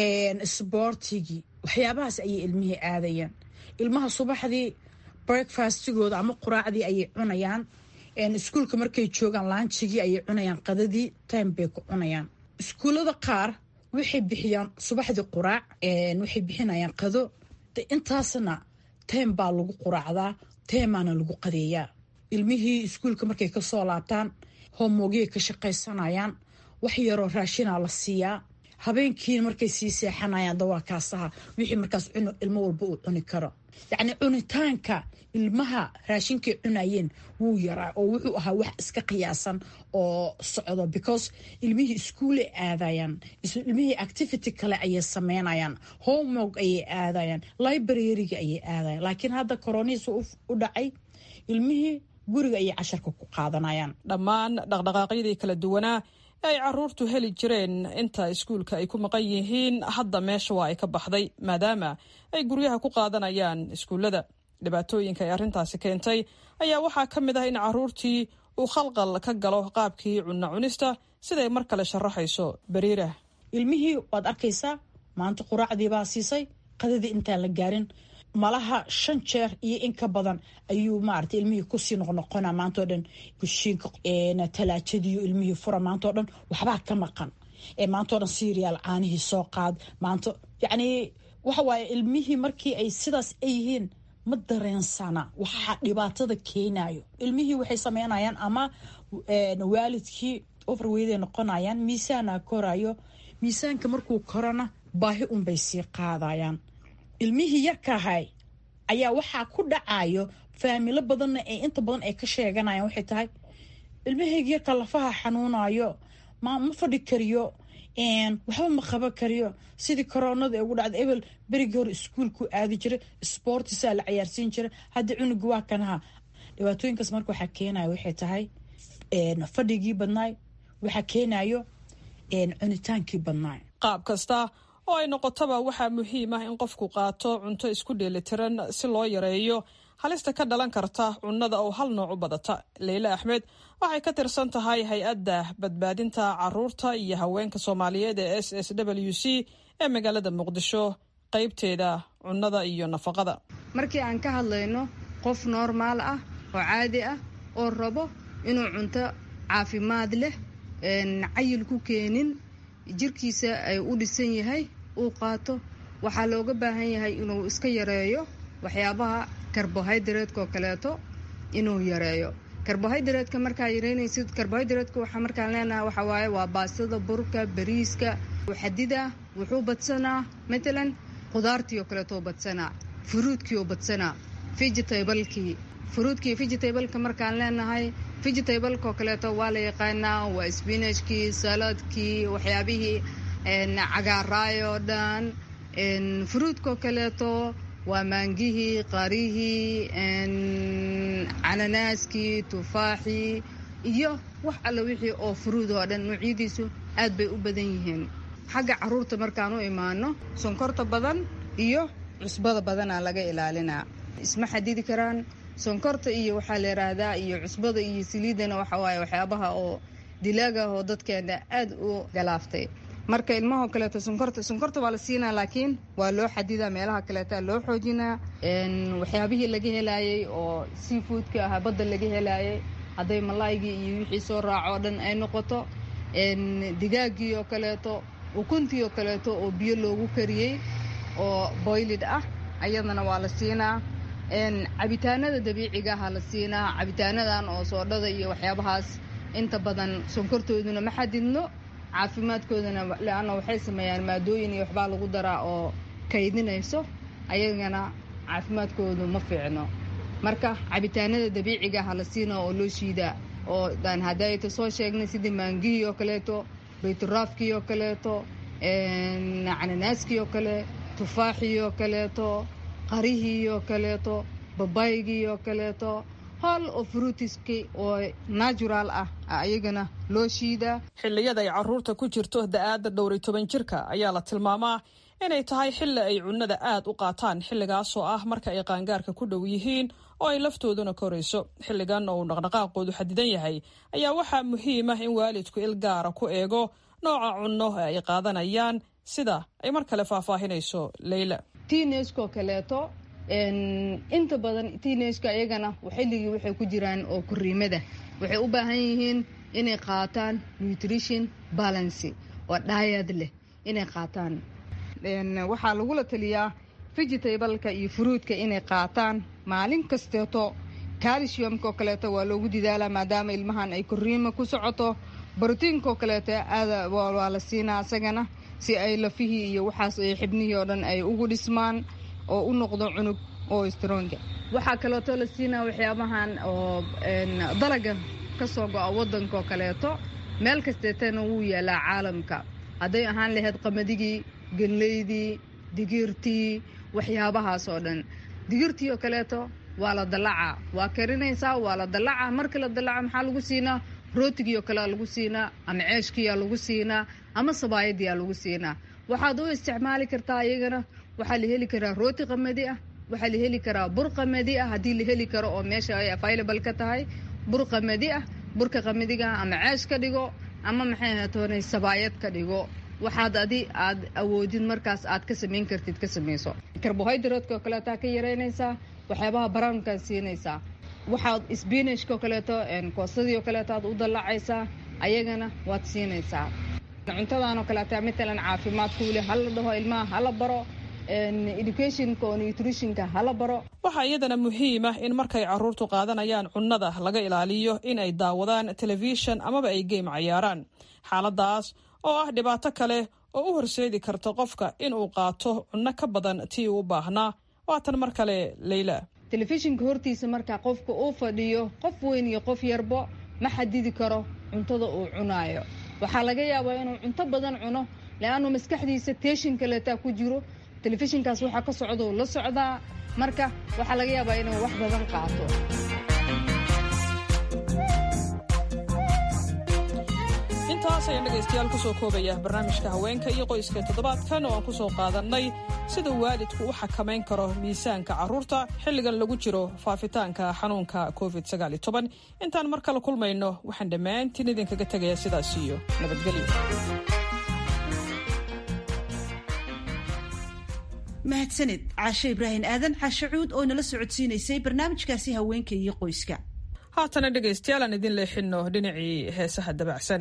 sboortigii waxyaabahaas ayay ilmihii aadayeen ilmaha subaxdii breakfastigooda ama quraacdii ayay cunayaan iskuulka markay joogaan laanjigii ayay cunayaan qadadii time bay ku cunayaan iskuullada qaar waxay bixiyaan subaxdii quraac waxay bixinayaan qado intaasna time baa lagu quraacdaa teemaana lagu qadeeyaa ilmihii iskuulka markay kasoo laabtaan homoogiyay ka shaqaysanayaan wax yaroo raashinaa la siiyaa habeenkii markay sii seexanayaan dawaakaasaha wixii markaas ilmo walba uu cuni karo yacni cunitaanka ilmaha raashinkay cunayeen wuu yaraa oo wuxuu ahaa wax iska qiyaasan oo socdo because ilmihii iskuulay aadayaan ilmihii activity kale ayay sameynayaan homework ayay aadayaan libraryga ayay aadayan laakiin hadda coronihiis u dhacay ilmihii guriga ayay casharka ku qaadanayaan dhammaan dhaqdhaqaaqyadii kala duwanaa ee ay caruurtu heli jireen inta iskuulka ay ku maqan yihiin hadda meesha waa ay ka baxday maadaama ay guryaha ku qaadanayaan iskuullada dhibaatooyinka ay arrintaasi keentay ayaa waxaa ka mid ah in caruurtii uu khalqal ka galo qaabkii cunno cunista siday mar kale sharaxayso bariirah ilmihii waad arkaysaa maanta quraacdii baa siisay qadadii intaan la gaarin malaha shan jeer iyo in ka badan ayuu maarata ilmihii kusii noqnoqona maantao dhan kushiinka talaajadiiyo ilmihii fura maantao dhan waxbaa ka maqan maantao dhan siriyaal caanihii soo qaad maanta yacni waxa waaye ilmihii markii ay sidaas ay yihiin ma dareensana waxaa dhibaatada keenayo ilmihii waxay sameynayaan ama waalidkii overweyday noqonayaan miisaana korayo miisaanka markuu korona baahi unbay sii qaadayaan ilmihii yarkaahay ayaa waxaa ku dhacayo faamilo badanna ee inta badan ay ka sheeganayaan waxay tahay ilmahayga yarka lafaha xanuunayo ma ma fadhi kariyo waxba ma qaban kariyo sidii koronada ee ugu dhacda ebel berigii hore iskuolku aadi jiray sboortisaa la cayaarsiin jiray hadda cunuga waa kanaha dhibaatooyinkaas marka waxaa keenayo waxay tahay fadhigii badnaay waxaa keenayo cunitaankii badnaay qaab kasta oo ay noqotaba waxaa muhiim ah in qofku qaato cunto isku dheelitiran si loo yareeyo halista ka dhalan karta cunnada oo hal nooc u badata leyle axmed waxay ka tirsan tahay hay-adda badbaadinta caruurta iyo haweenka soomaaliyeed ee s s w c ee magaalada muqdisho qeybteeda cunnada iyo nafaqada markii aan ka hadlayno qof noormaal ah oo caadi ah oo rabo inuu cunto caafimaad leh cayil ku keenin jirkiisa ay u dhisan yahay uu qaato waxaa looga baahan yahay inuu iska yareeyo waxyaabaha karbohaydareedka oo kaleeto inuu yareeyo karbohaydareedka markaa yareynaysid karbohaydareedka waxaa markaan leenahay waxaa waaye waa baastada burka bariiska xadida wuxuu badsanaa matalan khudaartii oo kaleeto badsanaa furuudkii oo badsanaa vegetablekii furuudkii vegetableka markaan leenahay vegetableka oo kaleeto waa la yaqaanaa waa spinachkii saladkii waxyaabihii cagaaraay oo dhan furuudkaoo kaleeto waa maangihii qarihii cananaaskii tufaaxii iyo wax alle wixii oo furuud oo dhan noocyadiisu aad bay u badan yihiin xagga caruurta markaan u imaano sonkorta badan iyo cusbada badanaa laga ilaalinaa isma xadidi karaan sonkorta iyo waxaa la yidhaahdaa iyo cusbada iyo saliidana waxa waaye waxyaabaha oo dilaaga oo dadkeena aad u galaaftay marka ilmahoo kaleeto sonkorta sonkorta waa la siinaa laakiin waa loo xadidaa meelaha kaleeta loo xoojinaa waxyaabihii laga helaayay oo seafoodka ahaa badda laga helaayay hadday malaaygii iyo wixii soo raaco oo dhan ay noqoto digaagii oo kaleeto ukuntii oo kaleeto oo biyo loogu kariyey oo boylid ah ayadana waa la siinaa cabitaanada dabiiciga aha la siinaa cabitaanadan oo soodhada iyo waxyaabahaas inta badan sonkortooduna ma xadidno caafimaadkoodana leanna waxay sameeyaan maadooyin iyo waxbaa lagu daraa oo kaydinayso ayagana caafimaadkoodu ma fiicno marka cabitaanada dabiiciga aha la siinaa oo loo shiidaa oo daan hadayta soo sheegnay sidii maangihii oo kaleeto bayturaafkii oo kaleeto cananaaskii oo kale tufaaxii oo kaleeto qarihii oo kaleeto babaygii oo kaleeto hool oo fruutiski oo natural ah ayagana loo shiidaa xilliyada ay caruurta ku jirto da-aadda dhowri toban jirka ayaa la tilmaamaa inay tahay xilli ay cunnada aad u qaataan xilligaasoo ah marka ay qaangaarka ku dhow yihiin oo ay laftooduna korayso xilligan oo uu dhaqdhaqaaqoodu xadidan yahay ayaa waxaa muhiim ah in waalidku il gaara ku eego nooca cunno ee ay qaadanayaan sida ay mar kale faahfaahinayso leyla tiineskoo kaleeto inta badan tiineska iyagana xilligii waxay ku jiraan oo kuriimada waxay u baahan yihiin inay qaataan nutrition balancy oo dhaayad leh inay qaataan waxaa lagula taliyaa vegetableka iyo fruudka inay qaataan maalin kasteeto calciumka oo kaleeto waa loogu didaalaa maadaama ilmahan ay koriima ku socoto brotiinka oo kaleeto aada waa la siinaa isagana si ay lafihii iyo waxaas ay xibnihii oo dhan ay ugu dhismaan oo u noqdo cunug oo stronga waxaa kaleeto la siinaa waxyaabahan oo dalaga kasoo go-a wadanka oo kaleeto meel kasteetana wuu yaalaa caalamka hadday ahaan lahayd qamadigii ganleydii digirtii waxyaabahaas oo dhan digirtii oo kaleeto waa la dallacaa waa karinaysaa waa la dallacaa markii la dallaca maxaa lagu siinaa rootigii oo kalea lagu siinaa ama ceeshkiyaa lagu siinaa ama sabaayadiyaa lagu siinaa waxaad u isticmaali kartaa iyagana waxaa la heli karaa rooti qamadi ah waxaa la heli karaa bur qamadi ah haddii la heli karo oo meesha ay available ka tahay bur qamadi ah burka qamadiga ama ceesh ka dhigo ama maxay ahatoonay sabaayad ka dhigo waxaad adi aad awoodid markaas aad ka samayn kartid ka samayso karbohydrateka oo kaleetaa ka yaraynaysaa waxyaabaha brownkaad siinaysaa waxaad sbinashka oo kaleeto koostadii oo kaleeto aad u dallacaysaa ayagana waad siinaysaa cuntadan oo kaleeta matalan caafimaadku weli hala dhaho ilmaha hala baro educationka oo nutritionka hala baro waxaa iyadana muhiim ah in markay caruurtu qaadanayaan cunnada laga ilaaliyo in ay daawadaan telefishan amaba ay geym cayaaraan xaaladaas oo ah dhibaato kale oo u horseedi karta qofka in uu qaato cunno ka badan tii uu baahnaa waatan mar kale leyla telefishinka hortiisa markaa qofka uu fadhiyo qof weyn iyo qof yarbo ma xadidi karo cuntada uu cunaayo waxaa laga yaabaa inuu cunto badan cuno le-annu maskaxdiisa teeshin kaleetaa ku jiro telefishinkaas waxaa ka socdou la socdaa marka waxaa laga yaabaa inuu wax badan qaato intaas ayaan dhegaystayaal kusoo koobaya barnaamijka haweenka iyo qoyska toddobaadkan oo aan kusoo qaadannay sida waalidku u xakamayn karo miisaanka carruurta xilligan lagu jiro faafitaanka xanuunka covid intaan mar kale kulmayno waxaan dhammaantiin idinkaga tegayaa sidaas iyo nabadgelyo mahadsanid caashe ibraahim aadan caashe cuud oo nala socodsiinaysay barnaamijkaasi haweenka iyo qoyska haatana dhegaystayaal aan idin leexinno dhinacii heesaha dabacsan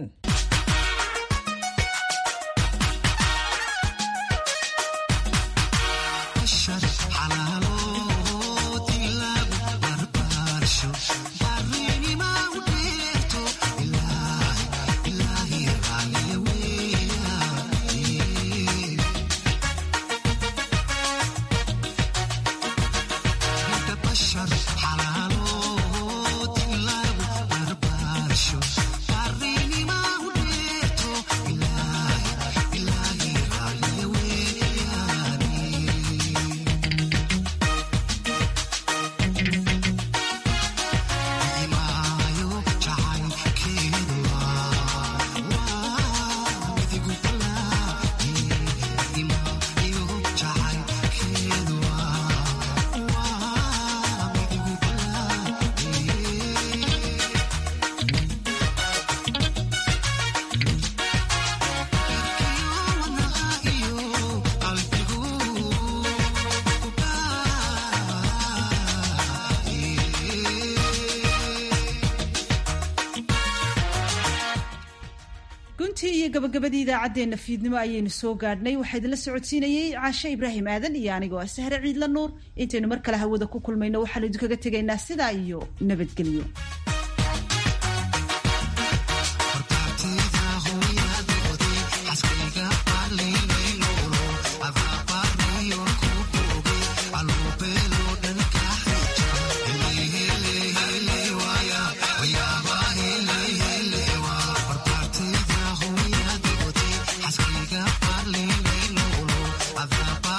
guntii iyo gabagabadii idaacaddeenna fiidnimo ayaynu soo gaadhnay waxaa idinla socodsiinayey caashe ibraahim aadan iyo anigoo ah sahre ciidla nuur intaynu mar kale hawada ku kulmayno waxaanu idinkaga tegaynaa sidaa iyo nabadgelyo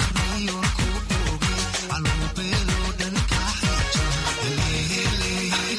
Hello, hello,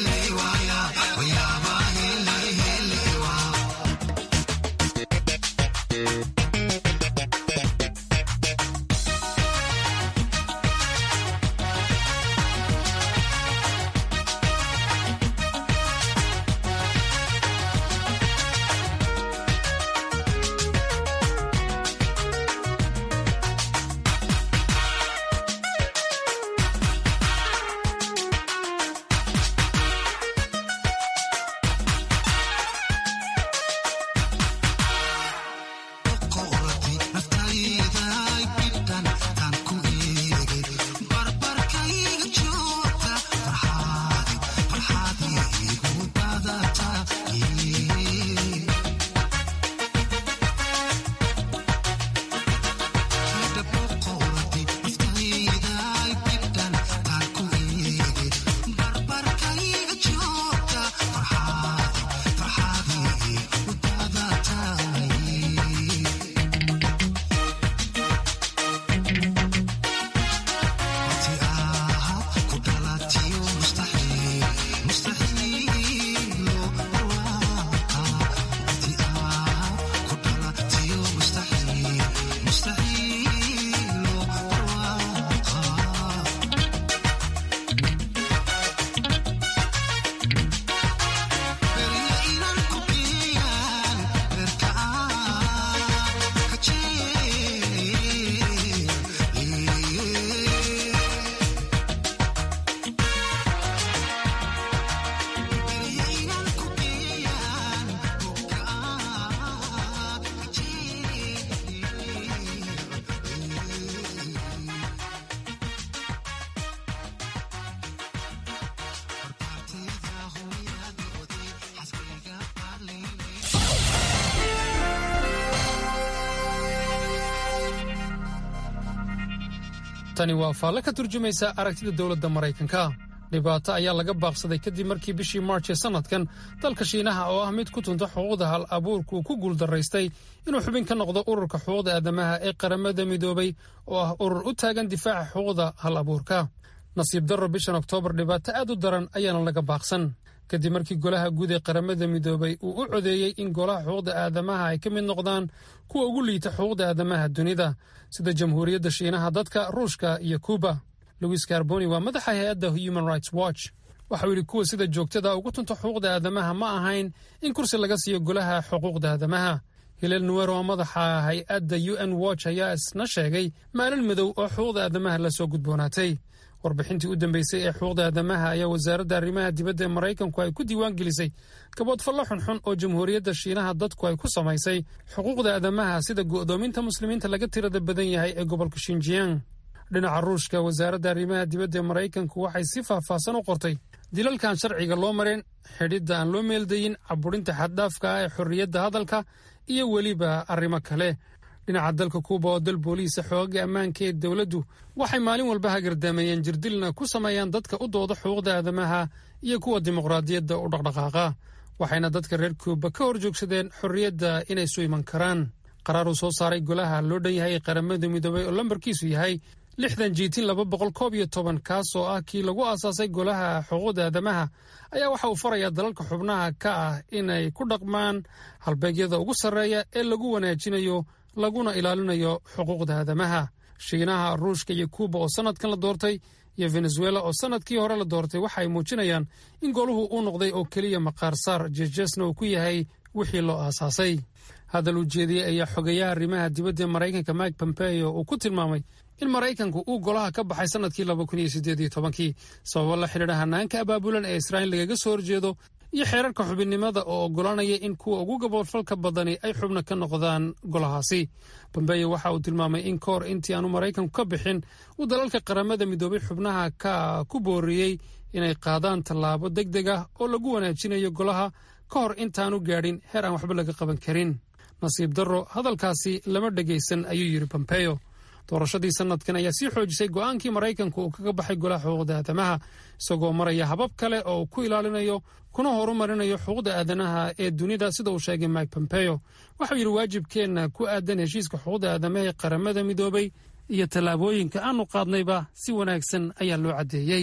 tani waa faalle ka turjumaysa aragtida dowladda maraykanka dhibaato ayaa laga baaqsaday kadib markii bishii maarch ee sannadkan dalka shiinaha oo ah mid ku tunta xuquuqda hal abuurka uu ku guuldaraystay inuu xubin ka noqdo ururka xuquuqda aadamaha ee qaramada midoobay oo ah urur u taagan difaaca xuquuqda hal abuurka nasiib darro bishan oktoobar dhibaato aad u daran ayaana laga baaqsan kadib markii golaha guud ee qaramada midoobay uu u codeeyey in golaha xuquuqda aadamaha ay ka mid noqdaan kuwa ugu liita xuquuqda aadamaha dunida sida jamhuuriyadda shiinaha dadka ruushka iyo kuuba louis carboni waa madaxa hay-adda human rights watch waxauu yidhi kuwa sida joogtada ugu tunta xuquuqda aadamaha ma ahayn in kursi laga siiyo golaha xuquuqda aadamaha hileel nuwer oo madaxa hay-adda u n watch ayaa isna sheegay maalin madow oo xuquuqda aadamaha la soo gudboonaatay warbixintii u dambeysay ee xuquuqda aadamaha ayaa wasaaradda arrimaha dibadda ee maraykanku ay ku diiwaan gelisay gaboodfallo xunxun oo jamhuuriyadda shiinaha dadku ay ku samaysay xuquuqda aadamaha sida go'doominta muslimiinta laga tirada badan yahay ee gobolka shinjiyang dhinaca ruushka wasaaradda arrimaha dibadda ee maraykanku waxay si faahfaahsan u qortay dilalkan sharciga loo mareen xidhidda aan loo meeldayin caburinta xaddhaafka ah ee xorriyadda hadalka iyo weliba arrimo kale dhinaca dalka kuuba oo dal booliisa xoogaga ammaanka ee dowladdu waxay maalin walba hagardameeyeen jirdilna ku sameeyaan dadka u dooda xuquuqda aadamaha iyo kuwa dimuqraadiyadda u dhaqdhaqaaqa waxayna dadka reer kuuba ka hor joogsadeen xorriyadda inay isu iman karaan qaraar uu soo saaray golaha loo dhan yahay ee qaramada midoobay oo lambarkiisu yahay lixdan jiitin laba boqol koob iyo toban kaas oo ah kii lagu aasaasay golaha xuquuqda aadamaha ayaa waxa uu farayaa dalalka xubnaha ka ah inay ku dhaqmaan halbeegyada ugu sarreeya ee lagu wanaajinayo laguna ilaalinayo xuquuqda aadamaha shiinaha ruushka iyo kuuba oo sannadkan la doortay iyo venezuela oo sannadkii hore la doortay waxa ay muujinayaan in goluhu uu noqday oo keliya maqaarsaar jeesjeesna uu ku yahay wixii loo aasaasay hadal ujeediyey ayaa xogeeyaha arrimaha dibadda ee maraykanka mike pompeo uu ku tilmaamay in maraykanku uu golaha ka baxay sannadkii laba kun iyo siddeed iyo tobankii sababo la xidhiidha hanaanka abaabulan ee israa'iil lagaga soo horjeedo iyo xeerarka xubinnimada oo oggolaanaya in kuwa ugu gaboodfalka badani ay xubno ka noqdaan golahaasi bombeyo waxa uu tilmaamay in ka hor intii aanu maraykanku ka bixin uu dalalka qaramada midoobay xubnaha ka ku booriyey inay qaadaan tallaabo deg deg ah oo lagu wanaajinayo golaha ka hor intaanu gaadhin heer aan waxba laga qaban karin nasiib darro hadalkaasi lama dhegaysan ayuu yidhi bombeyo doorashadii sannadkan ayaa sii xoojisay go'aankii maraykanku uu kaga baxay golaha xuquuqda aadamaha isagoo maraya habab kale oo ku ilaalinayo kuna horumarinayo xuquuqda aadanaha ee dunida sida uu sheegay mike pompeo waxau yidhi waajibkeenna ku aadan heshiiska xuquuqda aadamaha ee qaramada midoobay iyo tallaabooyinka aanu qaadnayba si wanaagsan ayaa loo caddeeyey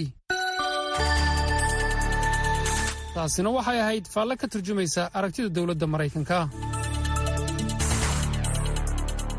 taasina waxay ahayd faalle ka turjumaysa aragtida dowladda maraykanka